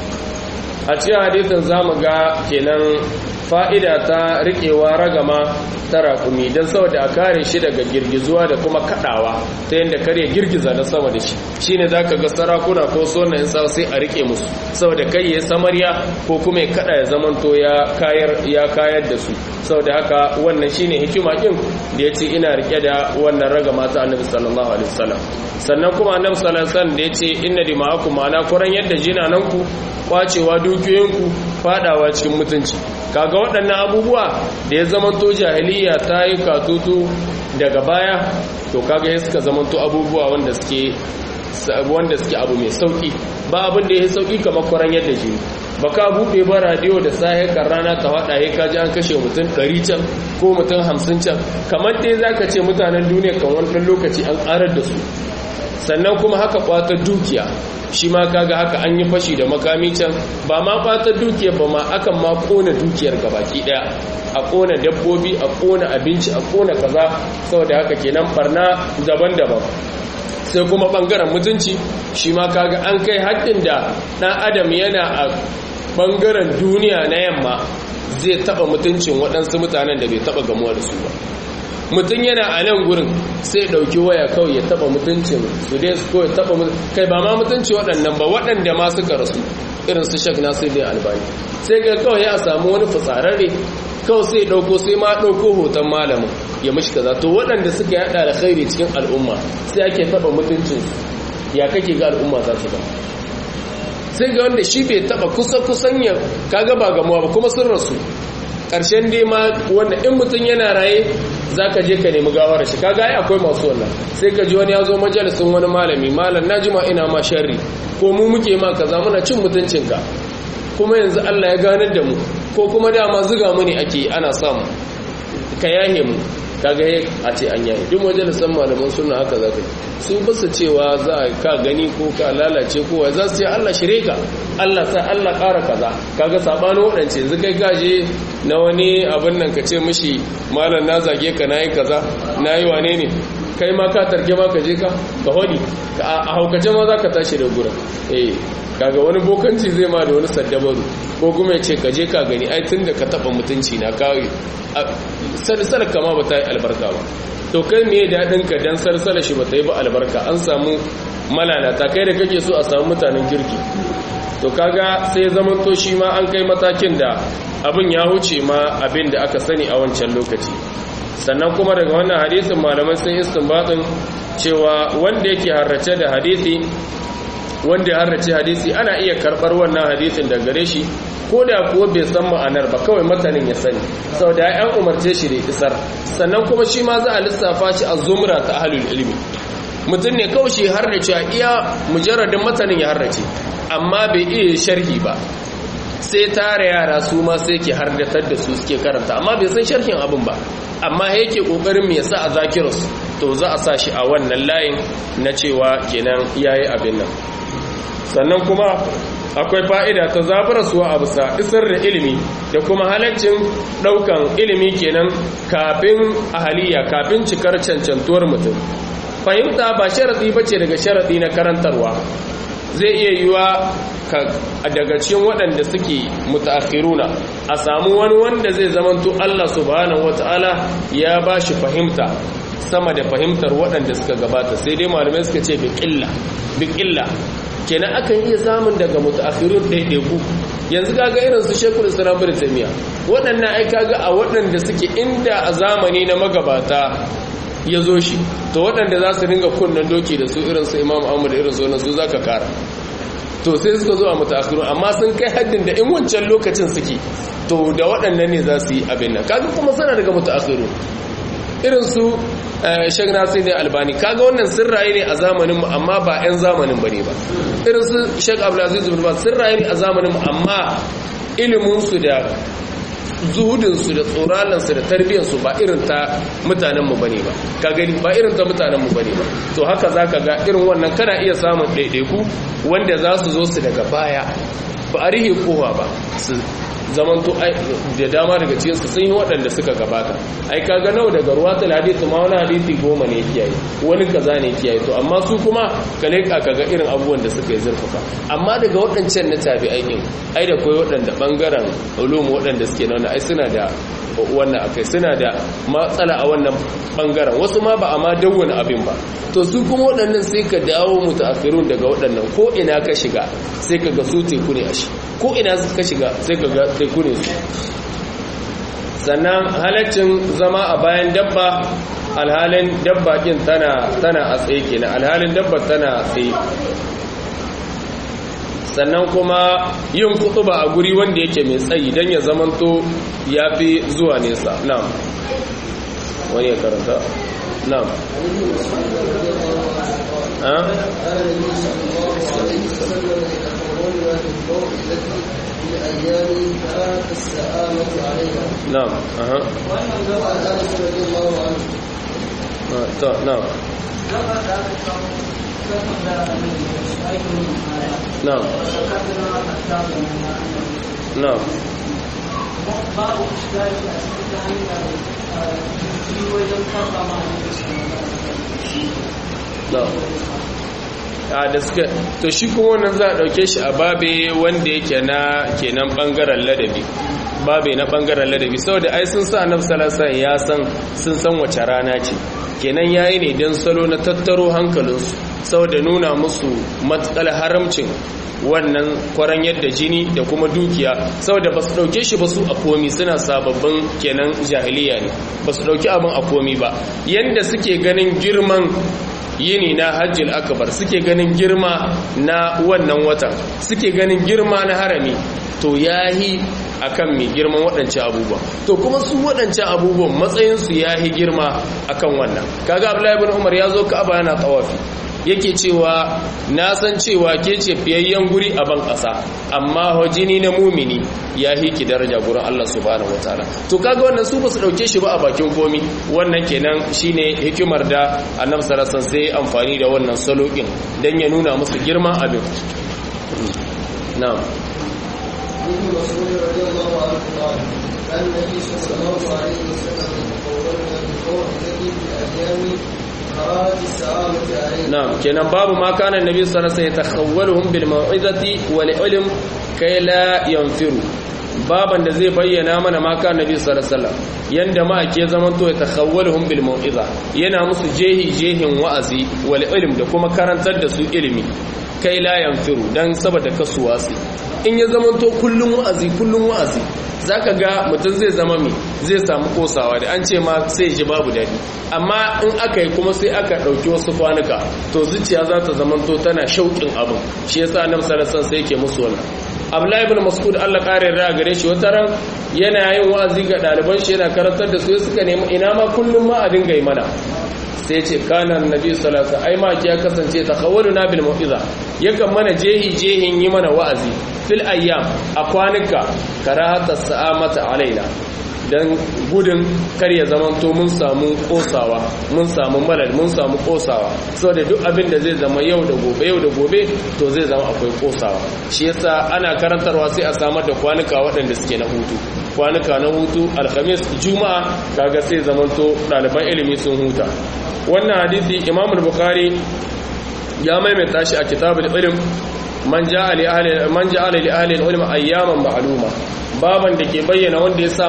a cikin hadisin zamu ga kenan fa'ida ta riƙewa ragama ta raƙumi don saboda a kare shi daga girgizuwa da kuma kaɗawa ta yadda kare girgiza na sama da shi shi ne za ka ga sarakuna ko sona in sa sai a riƙe musu saboda kai ya samarya ko kuma ya kaɗa ya zamanto ya kayar da su saboda haka wannan shine hikima ɗin da ya ce ina riƙe da wannan ragama ta annabi sallallahu alaihi wasallam sannan kuma annabi sallallahu alaihi wasallam da ya ce inna dima'akum ma'ana kuran yadda jinananku kwacewa dukiyoyinku fadawa cikin mutunci kaga waɗannan abubuwa da ya zamanto jahiliya ta yi katutu daga baya to kaga ya suka zamanto abubuwa wanda suke wanda suke abu mai sauki ba abin da ya yi sauki kamar kwaran yadda jini ba ka buɗe ba radiyo da sahe kan rana ta faɗa ya kaji an kashe mutum ɗari can ko mutum hamsin can kamar dai za ka ce mutanen duniya kan wani lokaci an ƙarar da su sannan kuma haka kwatar dukiya shi ma kaga haka an yi fashi da makami can ba ma kwatar dukiyar ba ma akan ma kona dukiyar gabaki daya a kona dabbobi a kona abinci a kona kaza saboda haka kenan barna daban-daban sai kuma bangaren mutunci shi ma kaga an kai haddin da dan adam yana a bangaren duniya na yamma zai taba mutuncin waɗansu mutanen da bai taba gamuwa da su ba mutum yana a nan gurin sai ɗauki waya kawai ya taba mutuncin su dai su kawai taba kai ba ma mutunci waɗannan ba waɗanda ma suka rasu irin su shak nasir ne albani sai ga kawai ya samu wani fitsararre kawai sai ɗauko sai ma ɗauko hoton malamin ya mashi kaza to waɗanda suka yaɗa da khairi cikin al'umma sai ake taba mutuncin ya kake ga al'umma za su ba sai ga wanda shi bai taba kusa kusan ya kaga ba gamuwa ba kuma sun rasu ƙarshen dai ma wanda in mutum yana raye za ka je ka nemi gawar shi kaga ai akwai masu wannan sai ka ji wani ya zo majalisun wani malami malam na jima ina ma sharri ko mu muke ma kaza muna cin mutuncinka kuma yanzu Allah ya ganar da mu ko kuma dama zuga mu ne ake ana samu ka yahe mu kaga a ce an yahe duk majalisan malaman suna haka za ka su basu cewa za a ka gani ko ka lalace kowa za su ce Allah shire ka Allah sa Allah ƙara kaza kaga sabanin waɗance yanzu kai gaje na wani abin nan ka ce mishi malam na zage ka nayi kaza nayi wane ne kai ma ka tarke ma ka je ka ka hodi a haukace ma za ka tashi da gurin eh kaga wani bokanci zai ma da wani saddabaru ko kuma ya ce ka je ka gani ai tun da ka taɓa mutunci na kawai sarsala kama ba ta yi albarka ba to kai me daɗin ka dan sarsala shi ba ta yi ba albarka an samu malalata kai da kake so a samu mutanen kirki to kaga sai zaman to shi ma an kai matakin da abin ya huce ma abin da aka sani a wancan lokaci sannan kuma daga wannan hadisin malamai sun istinbatin cewa wanda yake harrace da hadisi wanda ya harrace hadisi ana iya karɓar wannan hadisin da gare shi ko da kuwa bai san ma'anar ba kawai matanin ya sani sau da yan umarce shi da isar sannan kuma shi ma za a lissafa shi a zumra ta ahalul ilmi mutum ne kawai shi harrace a iya mujarradin matanin ya harrace amma bai iya sharhi ba sai tara yara su ma sai ke hardatar da su suke karanta amma bai san sharhin abin ba amma yake kokarin me yasa a zakirus to za a sa shi a wannan layin na cewa kenan yayi abin nan sannan kuma akwai fa'ida ta zabarasuwa a bisa isar da ilimi da kuma halaccin ɗaukan ilimi kenan kafin ahaliya kafin cikar cancantuwar mutum fahimta ba sharaɗi ba ce daga sharaɗi na karantarwa zai iya yiwa daga cikin waɗanda suke mutaakhiruna a samu wani wanda zai zamanto Allah subhanahu wata'ala ya ba shi fahimta sama da fahimtar waɗanda suka gabata sai dai malamai suka ce bi ƙilla kenan akan iya samun daga mutaakhirun ɗaiɗaiku yanzu kaga irin su shekul islam bin taymiya waɗannan ai kaga a waɗanda suke inda a zamani na magabata ya zo shi to waɗanda za su ringa kunnen doki da su irin su imam ahmad irin su wannan su zaka kara to sai suka zo a mutaakhirun amma sun kai haddin da in wancan lokacin suke to da waɗannan ne za su yi abin nan kaga kuma suna daga mutaakhirun irin su shek nasir ne albani kaga wannan sirraye ne a zamaninmu amma ba 'yan zamanin bane ba irin su shek abdulaziz bin baz sirraye ne a zamaninmu amma iliminsu da zuhudinsu da tsoralansu da tarbiyyarsu ba irin ta mutanenmu bane ba ka gani ba irin ta mutanenmu bane ba to haka za ka ga irin wannan kana iya samun ɗaiɗaiku wanda za su zo su daga baya ba a rihe kowa ba su zamanto da dama daga cikinsu sun yi waɗanda suka gabata ai kaga nawa daga ruwa ta hadisi ma wani hadisi goma ne kiyaye wani kaza ne kiyaye to amma su kuma ka leƙa kaga irin abubuwan da suka yi zurfafa amma daga waɗancan na tabi aikin ai da koyi waɗanda ɓangaren ulumu waɗanda suke na wani ai suna da wannan akai suna da matsala a wannan ɓangaren wasu ma ba a ma dawwana abin ba to su kuma waɗannan sai ka dawo mutaakhirun daga waɗannan ko ina ka shiga sai ka ga su teku ne a shi ko ina ka shiga sai ka ga teku ne su sannan halaccin zama a bayan dabba alhalin dabba kin tana tana a tsaye kenan alhalin dabba tana a tsaye sannan kuma yin kutuba a guri wanda yake mai tsayi don ya zamanto ya fi zuwa nesa na'am wani ya karanta na'am الأيام كانت السآمة عليها نعم أها وعن أنس رضي الله عنه نعم نعم نعم بعض الاشكال في وجه الفرق مع نعم a da suka to shi kuma wannan za a dauke shi a babe wanda yake na kenan bangaren ladabi babe na bangaren ladabi saboda ai sun sa annabi sallallahu alaihi ya san sun san wace rana ce kenan yayi ne dan salo na tattaro hankalinsu saboda nuna musu matsal haramcin wannan kwaran yadda jini da kuma dukiya saboda ba su dauke shi ba su a komi suna sababbin kenan jahiliya ne ba su dauki abin a komi ba yanda suke ganin girman yini na hajjil akbar suke ganin girma na wannan watan suke ganin girma na harami to yahi akan mai girman waɗancan abubuwan to kuma su waɗancan abubuwan matsayinsu yahi girma akan wannan kaga abdullahi ibn umar ya zo ka'aba yana tawafi yake cewa na san cewa ke ce fiyayyen guri a ban ƙasa amma jini na mumini ya hiki daraja gurin Allah subhanahu wataala to kaga wannan su ba su dauke shi ba a bakin komi wannan kenan shine hikimar da annabi sallallahu alaihi wasallam sai amfani da wannan salo din dan ya nuna musu girman abin na'am ابن مسعود رضي الله عنه قال كان النبي صلى الله عليه وسلم يتقولون بالموعظة في ايام كراهه السعامه عليه na'am kenan babu ma kana annabi sallallahu alaihi wasallam yatakhawwaluhum bil mau'izati wal ilm kai la yanfiru baban da zai bayyana mana ma kana annabi sallallahu alaihi wasallam yanda ma ake zaman to yatakhawwaluhum bil mau'iza yana musu jehi jehin wa'azi wal ilm da kuma karantar da su ilimi kai la yanfiru dan saboda kasuwasi in ya zaman to kullun wa'azi kullun wa'azi zaka ga mutum zai zama mi zai samu kosawa da an ce ma sai ji babu dadi amma in aka yi kuma sai aka ɗauki wasu kwanuka to zuciya za ta zamanto tana shauƙin abin shi yasa annabi sallallahu alaihi sai yake musu wannan Abdullahi ibn Mas'ud Allah kare ra gare shi wata ran yana yin wa'azi ga ɗaliban shi yana karantar da su suka nemi ina ma kullum ma a dinga yi mana sai ce kana annabi sallallahu alaihi ai ma ya kasance takhawwaluna bil mau'iza yakan mana jehi jehin yi mana wa'azi fil ayyam a kwanuka karahata sa'amata alaina don gudun kar ya zamanto mun samu kosawa mun samu malal mun samu kosawa saboda duk abin da zai zama yau da gobe yau da gobe to zai zama akwai kosawa shi yasa ana karantarwa sai a samar da kwanuka waɗanda suke na hutu kwanuka na hutu alhamis juma'a kaga sai zamanto ɗaliban ilimi sun huta wannan hadisi imam bukhari ya maimaita shi a kitabul ilm man ja'a li ahli man ja'ala li ahli al-ilm ayyaman ma'luma baban da ke bayyana wanda ya sa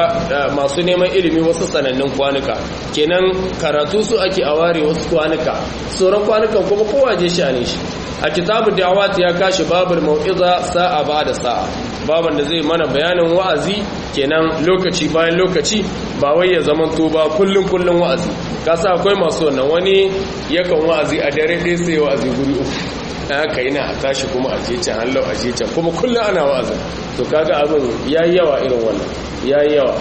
masu neman ilimi wasu sanannun kwanuka kenan karatu su ake a ware wasu kwanuka sauran kwanukan kuma kowa je shane shi a kitabu da'awat ya kashi babul mau'iza sa'a ba da sa'a baban da zai mana bayanin wa'azi kenan lokaci bayan lokaci ba wai ya zama to ba kullun kullun wa'azi kasa akwai masu wannan wani yakan wa'azi a dare ɗaya sai wa'azi guri uku haka yana a tashi kuma a je can hallau a je can kuma kullum ana wa'azin to kaga abin yayi yawa irin wannan yayi yawa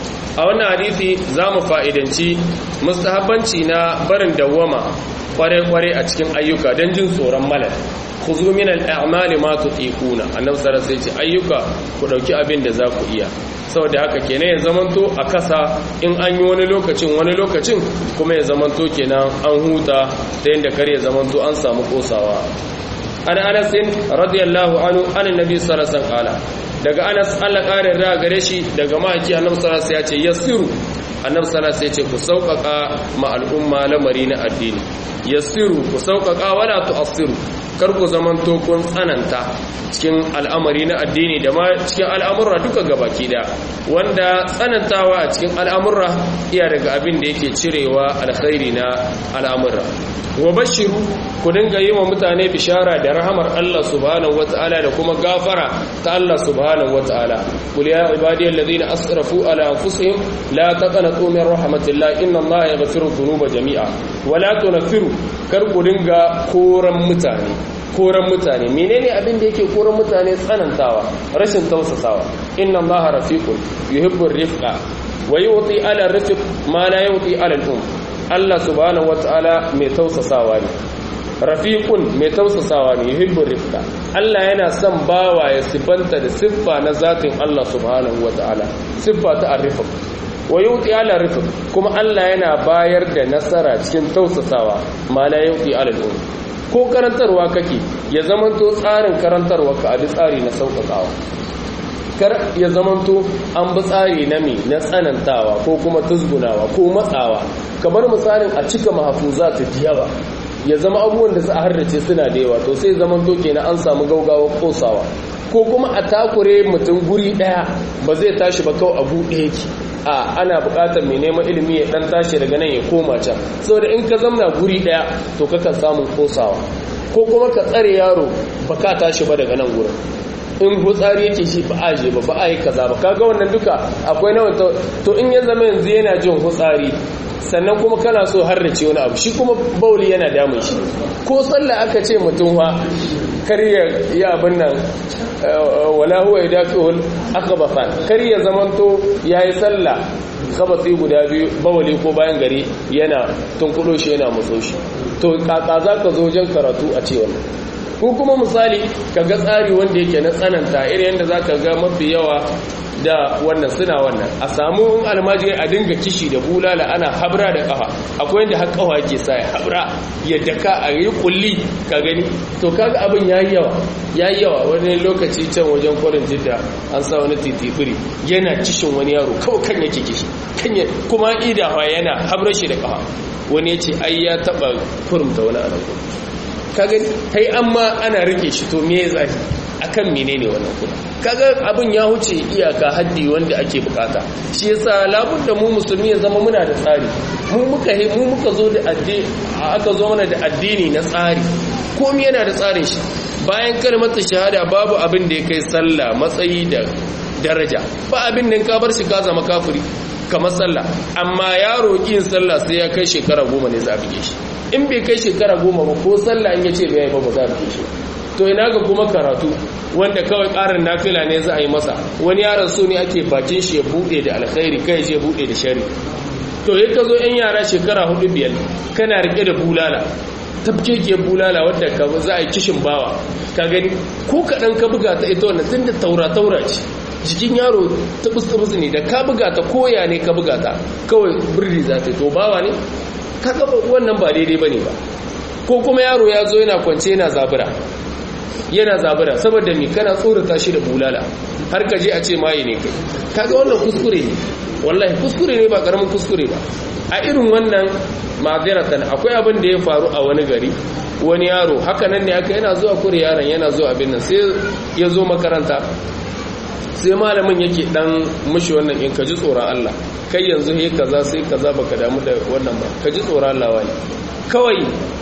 a wannan hadisi za mu fa'idanci mustahabbanci na barin dawwama kware-kware a cikin ayyuka don jin tsoron malal ku zo min al'amali ma tutiquna annabi sallallahu alaihi wasallam ayyuka ku dauki abin da za ku iya saboda haka kenan ya zamanto a kasa in an yi wani lokacin wani lokacin kuma ya zamanto kenan an huta ta yadda kar ya zamanto an samu kosawa an anas radiyallahu anhu an annabi sallallahu alaihi wasallam daga anas Allah kare ra gare shi daga maki annabi sallallahu alaihi wasallam ya ce yasiru annabi sallallahu alaihi wasallam ya ce ku sauƙaƙa ma al'umma lamari na addini yasiru ku sauƙaƙa wala tu'assiru kar ku zamanto kun tsananta cikin al'amari na addini da ma cikin al'amurra duka gabaki da wanda tsanantawa a cikin al'amurra iya daga abin da yake cirewa alkhairi na al'amurra wa bashiru ku dinga yi wa mutane bishara da rahamar Allah subhanahu wata'ala da kuma gafara ta Allah subhanahu wata'ala qul ya ibadiyal ladina asrafu ala anfusihim la taqnatu min rahmatillah inna Allaha yaghfiru dhunuba jami'a wa la tunfiru kar ku dinga koran mutane koran mutane menene abin da yake koran mutane tsanantawa rashin tausasawa inna Allaha rafiqun yuhibbur rifqa wa yuti ala rifq ma la yuti ala al-um Allah subhanahu wata'ala mai tausasawa ne rafiqun mai tausasawa ne yuhibbur rifqa Allah yana son bawa ya sifanta da siffa na zatin Allah subhanahu wata'ala siffa ta arrifa wa yuti ala rifq kuma Allah yana bayar da nasara cikin tausasawa ma la yuti ala al ko karantarwa kake ya zamanto tsarin karantarwa ka abi tsari na sauƙaƙawa kar ya zamanto an bi tsari na me na tsanantawa ko kuma tuzgunawa ko matsawa kamar misalin a cika mahafuza ta yawa ya zama abubuwan da za a harrace suna da yawa to sai zaman to kenan an samu gaugawa kosawa ko kuma a takure mutum guri daya ba zai tashi ba kawai abu ɗaya yake a ana buƙatar mai neman ilimi ya dan tashi daga nan ya koma can saboda in ka zamna guri daya to kakan samun kosawa ko kuma ka tsare yaro ba ka tashi ba daga nan gurin in hutsari yake shi ba aje ba ba a yi kaza ba kaga wannan duka akwai nawa to in ya zama yanzu yana jin hutsari sannan kuma kana so har da wani abu shi kuma bauli yana damun shi ko sallah aka ce mutum wa kar ya yi abin nan wala huwa yadakul akhbathan kar ya zamanto yayi sallah khabati guda biyu bawali ko bayan gari yana tunkudo shi yana mutso shi to kaka zaka zo wajen karatu a ce wannan ko kuma misali kaga tsari wanda yake na tsananta irin yadda zaka ga mafi yawa da wannan suna wannan a samu in almajiri a dinga kishi da bulala ana habra da kafa akwai yadda har kafa yake sa ya habra ya daka a yi kulli ka gani to kaga abin yayi yawa yayi yawa wani lokaci can wajen kwarin jidda an sa wani titifiri yana kishin wani yaro kawai kan yake kishi kan kuma idawa yana habra shi da kafa wani ya ce ai ya taba kurumta wani anan ka gani kai amma ana rike shi to me ya zafi akan menene wannan kuma kaga abin ya huce iyaka haddi wanda ake bukata shi yasa labun da mu musulmi ya zama muna da tsari mu muka mu muka zo da addini aka zo mana da addini na tsari komai yana da tsarin shi bayan kalmar shahada babu abin da ya kai sallah matsayi da daraja ba abin da ka bar shi ka zama kafiri kamar sallah amma yaro kin sallah sai ya kai shekara goma ne za a bige shi in bai kai shekara goma ba ko sallah in ya ce bai ba ba za a bige shi to ina ga kuma karatu wanda kawai ƙarin nafila ne za a yi masa wani yaron so ne ake bakin shi ya buɗe da alkhairi kai shi ya buɗe da shari to ya ka zo yan yara shekara hudu biyar kana rike da bulala tafkeke bulala wadda ka za a yi kishin bawa ka gani ko kaɗan ka buga ta ita wannan tun da taura-taura ce jikin yaro tabus-tabus ne da ka buga ta koya ne ka buga ta kawai birni za ta to bawa ne ka gaba wannan ba daidai ba ne ba ko kuma yaro ya zo yana kwance yana zabura yana zabura saboda me kana tsorata shi da bulala har ka je a ce maye ne kai kaga wannan kuskure ne wallahi kuskure ne ba karamin kuskure ba a irin wannan ma'aziratan akwai abin da ya faru a wani gari wani yaro haka nan ne aka yana zuwa kure yaron yana zuwa abin nan sai ya zo makaranta sai malamin yake dan mushi wannan in ka ji tsoron Allah kai yanzu he kaza sai kaza baka damu da wannan ba ka ji tsoron Allah wani kawai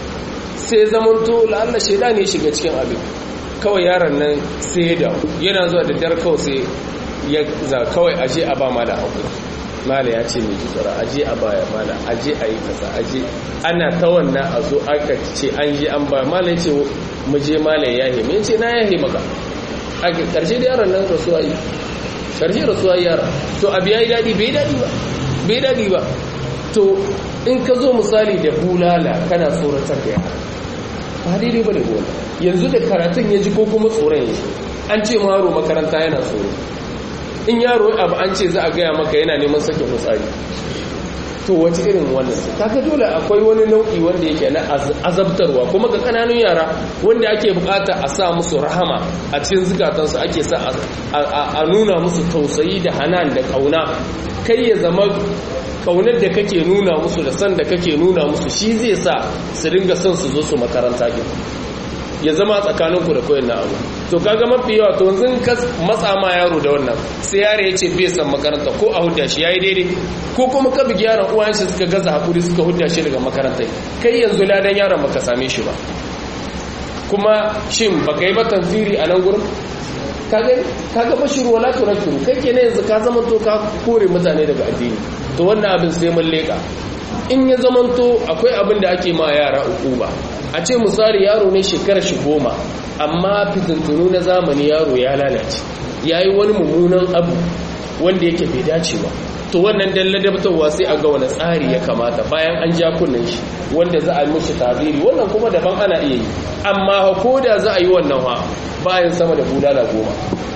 sai zamanto la'alla shaida ne shiga cikin abin kawai yaron nan sai ya dawo yana zuwa da dar kawai sai ya za kawai aje a ba mala hakuri mala ya ce mai ji tsara aje a baya mala aje a yi kasa aje ana ta wannan a zo aka ce an je an ba mala ya ce mu je mala ya yahe mai ce na yahe maka a karshe da yaron nan rasuwa yi karshe rasuwa yi yara to abu ya yi daɗi bai daɗi ba bai daɗi ba to in ka zo misali da bulala kana tsoratar da yara ba daidai ba ne gona yanzu da karatun ya ji ko kuma tsoron ya an ce maro makaranta yana tsoro in yaro abu an ce za a gaya maka yana neman sake fitsari to wace irin wannan kaga dole akwai wani nau'i wanda yake na azabtarwa kuma ga kananun yara wanda ake bukata a sa musu rahama a cikin zukatansu ake sa a nuna musu tausayi da hanan da kauna kai ya zama kaunar da kake nuna musu da san da kake nuna musu shi zai sa su ringa son su zo su makaranta ki ya zama tsakaninku da koyon na abu to kaga mafi yawa to yanzu ka matsa ma yaro da wannan sai yaro ya ce bai san makaranta ko a hudda shi yayi daidai ko kuma ka bugi yaron uwan shi suka gaza hakuri suka hudda shi daga makaranta kai yanzu ladan yaron baka same shi ba kuma shin baka yi ba tanziri a nan gurin kaga kaga bashiru wala tunakiru kai kenan yanzu ka zama to ka kore mutane daga addini to wannan abin sai mun leka in ya zamanto akwai abin da ake ma yara uku ba a ce misali yaro ne shekarar shi goma amma fitintunu na zamani yaro ya lalace ya yi wani mummunan abu wanda yake bai dace ba to wannan dan ladabtarwa sai a ga wani tsari ya kamata bayan an ja kunnen shi wanda za a yi mushi taziri wannan kuma daban ana iya yi amma ko da za a yi wannan ha bayan sama da bulala goma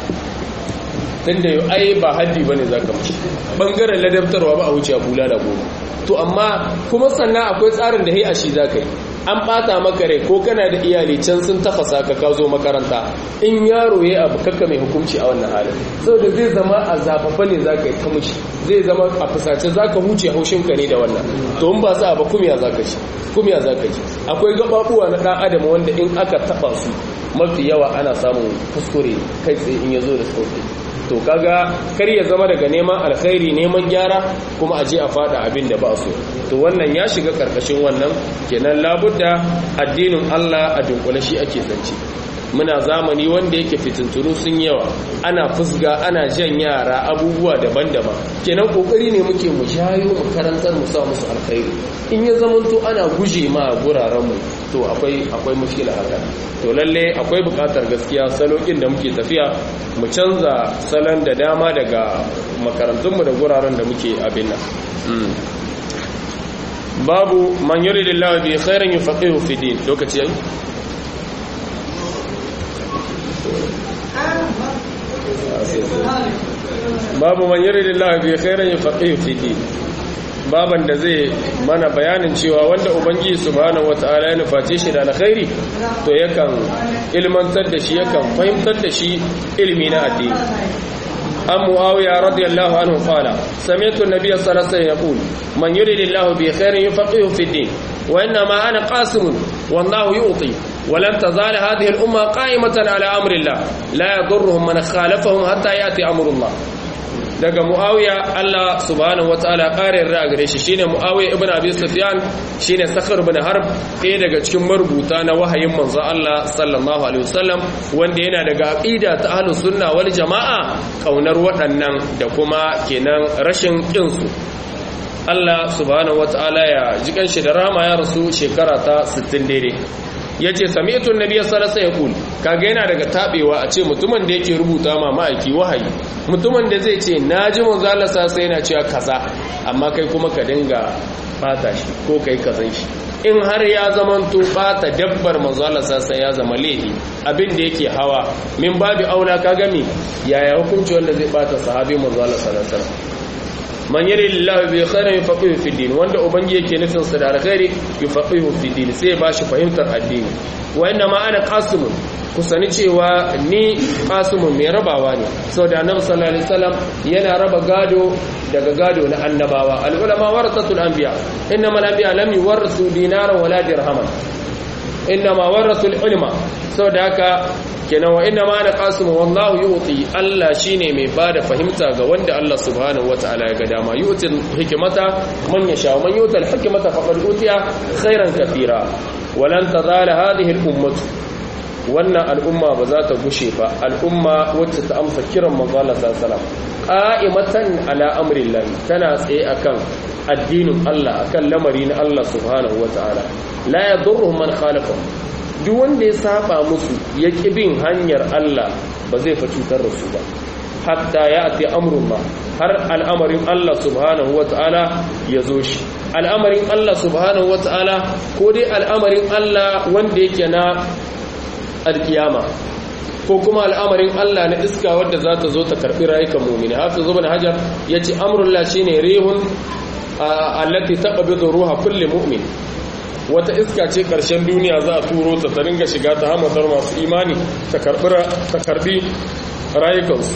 tunda yau ai ba haddi bane zaka mushi bangaren ladabtarwa ba a wuce bulala goma to amma kuma sannan akwai tsarin da hai a shi zaka yi an bata maka rai ko kana da iyali can sun tafasa ka ka zo makaranta in yaro ya abu kakka mai hukunci a wannan halin saboda zai zama a zafafa ne za ka yi ta mushi zai zama a fusace za ka huce haushinka ne da wannan to in ba sa ba kumiya za ka ci kumiya za ka ci akwai gababuwa na ɗan adam wanda in aka taɓa su mafi yawa ana samun kuskure kai tsaye in ya zo da sauƙi to kaga kar ya zama daga neman alkhairi neman gyara kuma aje a fada abin da ba so to wannan ya shiga karkashin wannan kenan labudda addinin Allah a dunkule shi ake zance muna zamani wanda yake fitintunu sun yawa ana fusga ana jan yara abubuwa daban-daban kenan kokari ne muke mu shayo mu karantar mu sa musu alkhairi in ya zamanto ana guje ma guraren mu to akwai akwai mushkila haka to lalle akwai bukatar gaskiya salokin da muke tafiya mu canza salon da dama daga makarantun mu da guraren da muke abin nan babu man yuridillahu bi khairin yufaqihu fi din lokaci yayi babu man yuridillahu bi khairin yufaqihu fi din baban da zai mana bayanin cewa wanda ubangiji subhanahu wataala ya nuface shi da alkhairi to yakan ilmantar da shi yakan fahimtar da shi ilmi na addini an muawiya radiyallahu anhu qala sami'tu an-nabiy sallallahu alaihi wasallam yaqul man yuridillahu bi khairin yufaqihu fi din wa inna ma ana qasim wallahu yu'ti ولن تزال هذه الأمة قائمة على أمر الله لا يضرهم من خالفهم حتى يأتي أمر الله daga muawiya Allah subhanahu wataala ƙarin ra gare shi shine muawiya ibn abi sufyan shine sakhar ibn harb ɗaya daga cikin marubuta na wahayin manzo Allah sallallahu alaihi wasallam wanda yana daga aqida ta ahlus sunna wal jamaa kaunar waɗannan da kuma kenan rashin kin su Allah subhanahu wataala ya jikan shi da rama ya rasu shekara ta 60 daidai ya ce samitun nabi sallallahu alaihi wasallam kaga yana daga tabewa a ce mutumin da yake rubuta ma ma'aiki wahayi mutumin da zai ce naji manzo Allah sai yana cewa kaza amma kai kuma ka dinga fata shi ko kai kazan shi in har ya zamanto bata dabbar manzo Allah sai ya zama laifi abin da yake hawa min babi aula ka gami yaya hukunci wanda zai bata sahabi manzo Allah sallallahu alaihi wasallam man yari lillahi bi khairin yufaqihu fi din wanda ubangi yake nufin sa da alkhairi yufaqihu fi din sai ba shi fahimtar addini wa inna ma ana qasimun ku sani cewa ni qasimun mai rabawa ne saboda annabi sallallahu alaihi wasallam yana raba gado daga gado na annabawa al ulama warasatul anbiya innamal anbiya lam yuwarrisu dinaran wala dirhaman innama warasul ilma saboda haka kenan wa inna ma ana qasim wallahu yu'ti Allah shine mai bada fahimta ga wanda Allah subhanahu wataala ya ga dama yu'ti hikmata man yasha man yu'ti al-hikmata faqad utiya khairan katira walan tazala hadhihi al-ummah wannan al'umma ba za ta gushe ba al'umma wacce ta amsa kiran manzo Allah sallallahu alaihi wasallam qa'imatan ala amrillah tana tsaye akan addinin Allah akan lamari na Allah subhanahu wataala la yadurruhum man khalafahum duk wanda ya saba musu ya ƙi bin hanyar Allah ba zai fa cutar da su ba hatta ya ati amrullah har al'amarin Allah subhanahu wata'ala ya zo shi al'amarin Allah subhanahu wata'ala ko dai al'amarin Allah wanda yake na alkiyama ko kuma al'amarin Allah na iska wadda za ta zo ta karɓi rayukan mumini hafiz ibn hajar yace amrullah shine rihun allati taqbidu ruha kulli mu'min wata iska ce ƙarshen duniya za a turo ta ta ringa shiga ta hamadar masu imani ta karbi rayukansu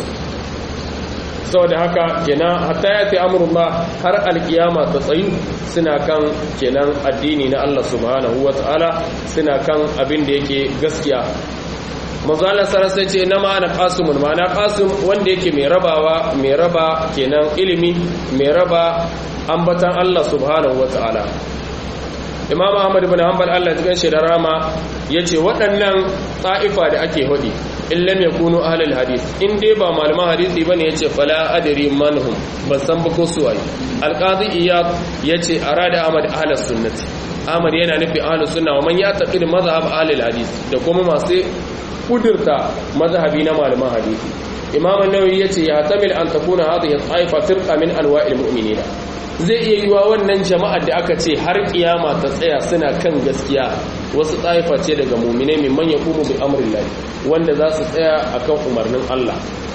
saboda haka kenan hatta ya fi amurma har alkiyama ta tsayu suna kan kenan addini na Allah subhanahu wa ta'ala suna kan abin da yake gaskiya mazalar sarasa ce na ma'ana kasumun ma'ana kasum wanda yake mai rabawa mai raba kenan ilimi mai raba ambatan Allah subhanahu wa ta'ala imam ahmad ibn hanbal Allah ya shi da rama yace waɗannan ta'ifa da ake hudi in lam yakunu ahlul hadith in dai ba malaman hadisi bane yace fala adri manhum ban san ba ko su waye alqadi iyad yace arada ahmad ahlus sunnati ahmad yana nufi ahlus sunna wa man yataqid mazhab ahlul hadith da kuma masu kudurta mazhabi na malaman hadisi imam an-nawawi yace ya tamil an takuna hadhihi ta'ifa firqa min anwa'il mu'minina zai iya yiwa wannan jama'ar da aka ce har kiyama ta tsaya suna kan gaskiya wasu tsaifa ce daga mumine mai manya kuma bi amrin lahi wanda za su tsaya akan umarnin Allah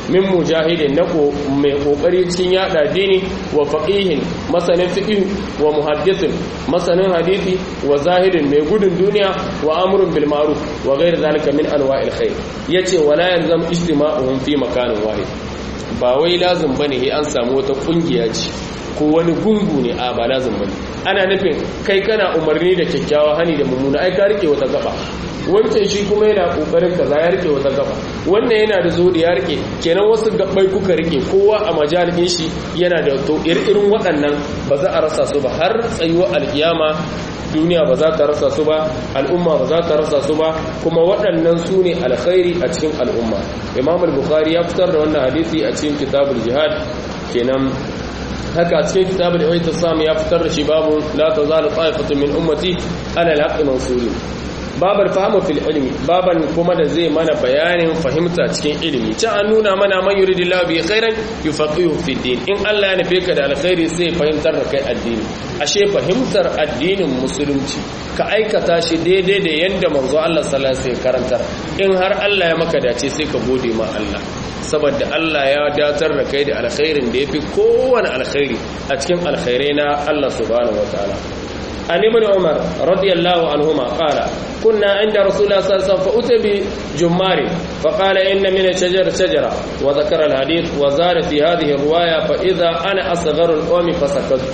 min mujahidin na ko mai kokari cikin yada dini wa faqihin masanin fiqh wa muhaddithin masanin hadisi wa zahidin mai gudun duniya wa amrun bil ma'ruf wa ghayr zalika min anwa'il khair yace wala yalzam ijtima'uhum fi makanin wahid ba wai lazim bane he an samu wata kungiya ce ko wani gungu ne a ba lazim bane ana nufin kai kana umarni da kyakkyawa hani da mummuna ai ka rike wata gaba wancan shi kuma yana kokarin kaza ya rike wata gaba wannan yana da zo da ya rike kenan wasu gabbai kuka rike kowa a majalisin shi yana da to irin waɗannan ba za a rasa su ba har tsayuwa alkiyama duniya ba za ta rasa su ba al'umma ba za ta rasa su ba kuma waɗannan su ne alkhairi a cikin al'umma imam al-bukhari ya fitar da wannan hadisi a cikin kitabul jihad kenan haka a cikin kitabul ihtisam ya fitar da shi babu la tazalu ta'ifatu min ummati ala al-haqqi mansurin babar fahimu fil ilmi baban kuma da zai mana bayanin fahimta cikin ilimi can an nuna mana man yuridillahu bi khairan yufaqihu fi din in Allah ya nufe ka da alkhairi sai fahimtar da kai addini ashe fahimtar addinin musulunci ka aikata shi daidai da yanda manzo Allah sallallahu alaihi wasallam karantar in har Allah ya maka dace sai ka gode ma Allah saboda Allah ya datar da kai da alkhairin da yafi kowane alkhairi a cikin alkhairai na Allah subhanahu wataala عن ابن عمر رضي الله عنهما قال كنا عند رسول الله صلى الله عليه وسلم فأتي بجمار فقال إن من الشجر شجرة وذكر الحديث وزار في هذه الرواية فإذا أنا أصغر القوم فسكت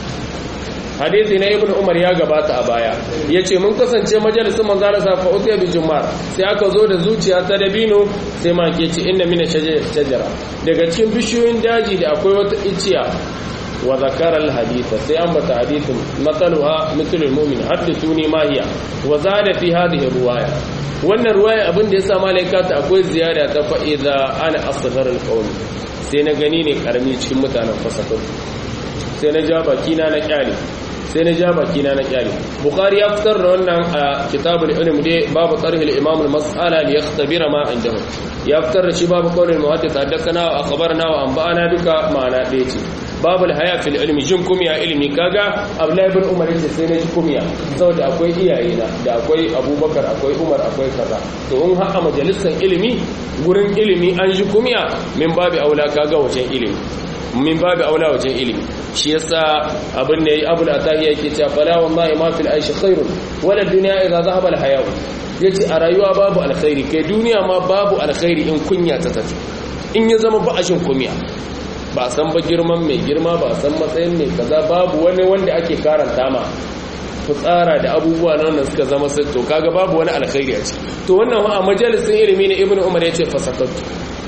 hadisi na ibn umar ya gabata a baya ya ce mun kasance majalisun manzara sa fa utiya bi jumar sai aka zo da zuciya ta dabino sai ma ke ce inna mina shajara daga cikin bishiyoyin daji da akwai wata iciya wa zakara alhaditha sai an bata hadithin matsaluha mithlul mu'min hadithuni ma hiya wa zada fi hadhihi ruwaya wannan ruwaya abin da yasa malaika ta akwai ziyada ta fa idza ana asghar alqawm sai na gani ne karami cikin mutanen fasakar sai na ja baki na na kyale sai na ja baki na na kyale bukhari ya fitar da wannan a kitabul ilm dai babu tarhil imam al-mas'ala li yakhtabira ma indahu ya fitar da shi babu qawlul muhaddith haddathana wa akhbarna wa anba'ana duka ma'ana ɗaya ce babul haya fil ilmi jin kumiya ilmi kaga abdullahi ibn umar yace sai na ji kumiya saboda akwai iyaye na da akwai abubakar akwai umar akwai kaza to in har a majalisar ilimi gurin ilimi an ji kumiya min babu aula kaga wajen ilimi min babu aula wajen ilimi shi yasa abin da yayi abul atahiya yake cewa fala wallahi ma fil aishi khairun wala dunya idza dhahaba al haya yace a rayuwa babu alkhairi kai duniya ma babu alkhairi in kunya ta tafi in ya zama ba a jin kumiya ba san ba girman mai girma ba san matsayin mai kaza babu wani wanda ake karanta ma fitsara da abubuwa nan suka zama sai to kaga babu wani alkhairi a ciki to wannan a majalisin ilimi ne ibnu umar yace fasakatu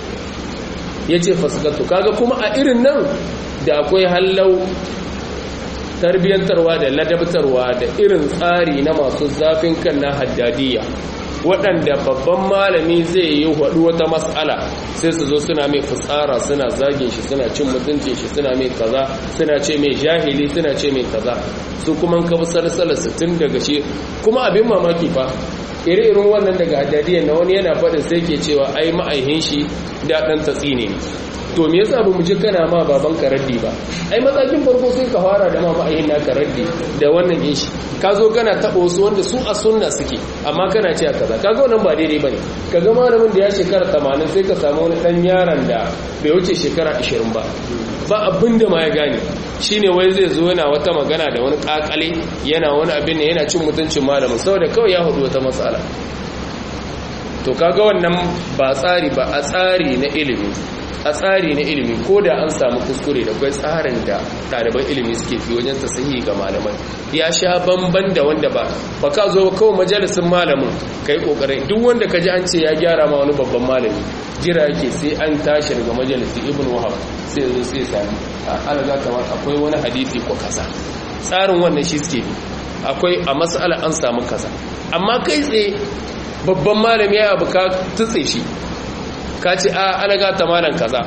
yace fasakatu kaga kuma a irin nan da akwai hallau tarbiyantarwa da ladabtarwa da irin tsari na masu zafin kan na haddadiyya waɗanda babban malami zai yi haɗu wata matsala sai su zo suna mai fitsara suna zagin shi suna cin mutuncin shi suna mai kaza suna ce mai jahili suna ce mai kaza su kuma ka sarsala tun daga shi kuma abin mamaki fa iri-irin wannan daga hadadiyar na wani yana faɗin sai ke cewa ai ma'aihin shi da ɗan tatsi ne to me yasa ba mu ji kana ma baban ka raddi ba ai matsakin farko sai ka fara da ma ma'ayin naka raddi da wannan yin shi ka zo kana taɓa wasu wanda su a sunna suke amma kana ce kaza kaga wannan ba daidai bane kaga malamin da ya shekara 80 sai ka samu wani dan yaron da bai wuce shekara 20 ba ba abin da ma ya gane shine wai zai zo yana wata magana da wani kakale yana wani abin ne yana cin mutuncin malamin saboda kawai ya hudu wata matsala to kaga wannan ba tsari ba a tsari na ilimi a tsari na ilimi ko da an samu kuskure da kwai tsarin da ɗaliban ilimi suke fi wajen tasahi ga malamai ya sha bamban da wanda ba ba ka zo kawai majalisun malamin ka yi ƙoƙarin duk wanda ka ji an ce ya gyara ma wani babban malami jira yake sai an tashi daga majalisi ibn wahab sai zo sai sami ala za ta akwai wani hadisi ko kaza tsarin wannan shi suke bi akwai a mas'ala an samu kaza amma kai tsaye babban malami ya abu ka tutse shi ka ce a alaga ta malan kaza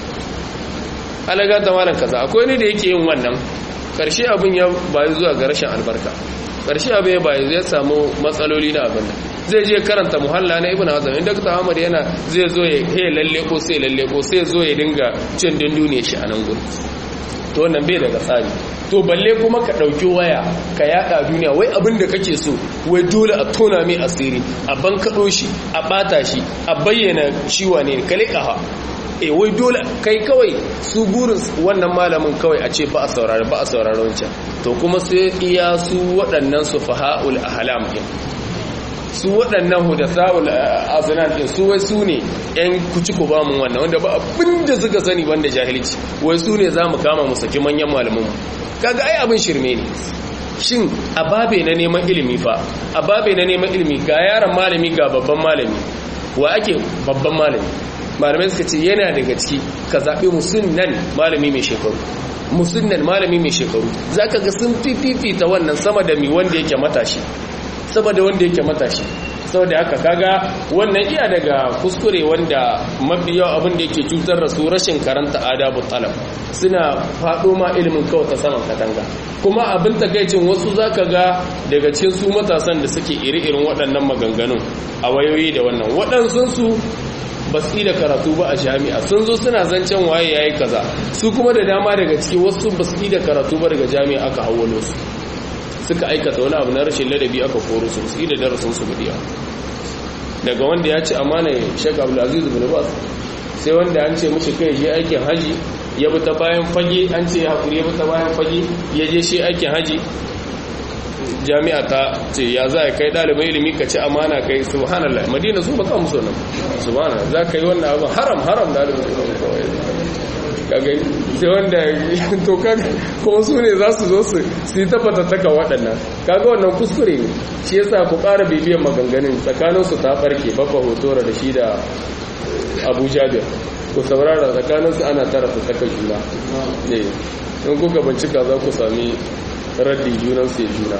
alaga ta malan kaza akwai ne da yake yin wannan karshe abin ya bayi zuwa ga rashin albarka karshe abin ya bayi zai samu matsaloli na abin zai je karanta muhalla na ibn hazm inda ta Ahmad yana zai zo ya he lalle ko sai lalle ko sai zo ya dinga cin dindune shi a nan gurin to wannan bai daga tsari to balle kuma ka ɗauki waya ka yaɗa duniya wai abin da kake so wai dole a tona mai asiri a bankaɗo shi a ɓata shi a bayyana ciwa ne ka leƙa e wai dole kai kawai su burin wannan malamin kawai a ce ba a saurari ba a saurari wancan to kuma sai iya su waɗannan su faha'ul ahlam din su waɗannan hudasa'ul azinan din su wai su ne yan kuci ku ba mu wannan wanda ba abin da suka sani banda jahilci wai su ne za mu kama mu saki manyan malamin kaga ai abin shirme ne shin a babe na neman ilimi fa a babe na neman ilimi ga yaron malami ga babban malami wa ake babban malami malamai suka ce yana daga ciki ka zaɓi musulman malami mai shekaru musulman malami mai shekaru za ka ga sun fifita wannan sama da mi wanda yake matashi sama da wanda yake matashi saboda haka kaga wannan iya daga kuskure wanda mafi yawa abin da yake cutar da su rashin karanta adabu talab suna faɗo ma ilimin kawai ta saman katanga kuma abin takaicin wasu zaka ga daga cikin su matasan da suke iri-irin waɗannan maganganun a wayoyi da wannan waɗansun su ba su da karatu ba a jami'a sun zo suna zancen waye yayi kaza su kuma da dama daga ciki wasu ba su da karatu ba daga jami'a aka hawalo su suka aikata wani abu na rashin ladabi aka koro su su da darasin su bidiya daga wanda ya ci amana Sheikh Abdul Aziz bin Baz sai wanda an ce mishi kai je aikin haji ya bi ta bayan fage an ce ya hakuri ya bi ta bayan fage ya je shi aikin haji jami'a ta ce ya za a kai ɗalibin ilimi ka ci amana kai subhanallah madina su baka musu nan subhanallah za ka yi wannan abin haram haram ɗalibin ilimi kawai kaga sai wanda to kaga kuma su ne za su zo su su yi tabbata taka waɗannan kaga wannan kuskure ne shi yasa ku ƙara bibiyan maganganun tsakanin su ta barke bafa hotora da shi da abu jabir ku saurara tsakanin su ana tara su saka juna ne in kuka bincika za ku sami raddi junan su ya juna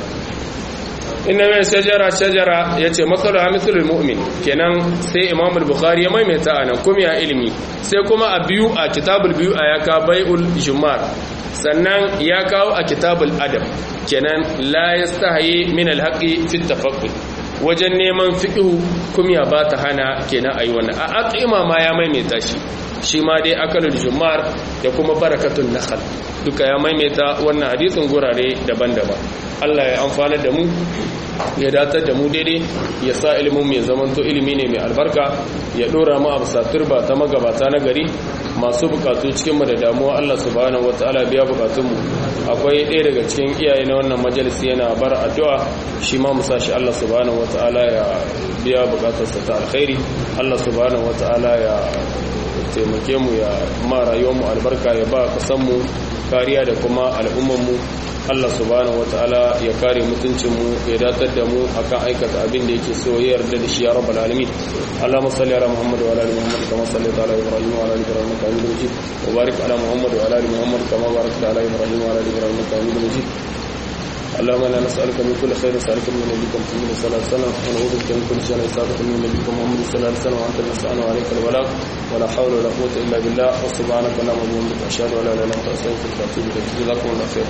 inna mai shajara shajara ya ce matsalar hamisulul mu'min kenan sai imam bukhari ya maimaita a nan kuma ya ilimi sai kuma a biyu a kitabul biyu a ya kawo bai'ul jumar sannan ya kawo a kitabul adam kenan la yastahi min alhaqi fi tafaqqud wajen neman fiqhu kuma ba ta hana kenan ayi wannan a aqima ma ya maimaita shi shi ma dai akalul jumar da kuma barakatun nakhl duka ya maimaita wannan hadisin gurare daban-daban Allah ya amfana da mu ya datar da mu daidai ya sa ilimin mai zamanto ilimi ne mai albarka ya dora mu a bisa turba ta magabata na gari masu bukatu cikinmu da damuwa Allah subhanahu wataala biya bukatunmu akwai ɗaya daga cikin iyaye na wannan majalisi yana bar addu'a shi ma musa shi Allah subhanahu wataala ya biya bukatarsa ta alkhairi Allah subhanahu wataala ya taimake mu ya ma rayuwar mu albarka ya ba kasan mu kariya da kuma al'ummar mu Allah subhanahu wataala ya kare mutuncin mu ya datar da mu akan aikata abin da yake so ya yarda da shi ya rabbal alamin Allahumma salli ala Muhammad wa ala ali Muhammad kama sallaita ala Ibrahim wa ala ali Ibrahim innaka Hamidum Majid wa barik ala Muhammad wa ala ali Muhammad kama barakta ala Ibrahim wa ala ali Ibrahim innaka Hamidum Majid اللهم انا نسالك من كل خير نسالك من نبيك محمد صلى الله عليه وسلم ونعوذ بك من كل شر نسالك من نبيك محمد صلى الله عليه وسلم وانت المستعان وعليك البلاغ ولا حول ولا قوه الا بالله وسبحانك اللهم وبحمدك اشهد ان لا اله الا انت استغفرك واتوب اليك جزاكم الله خيرا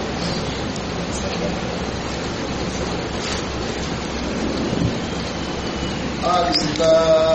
الصفات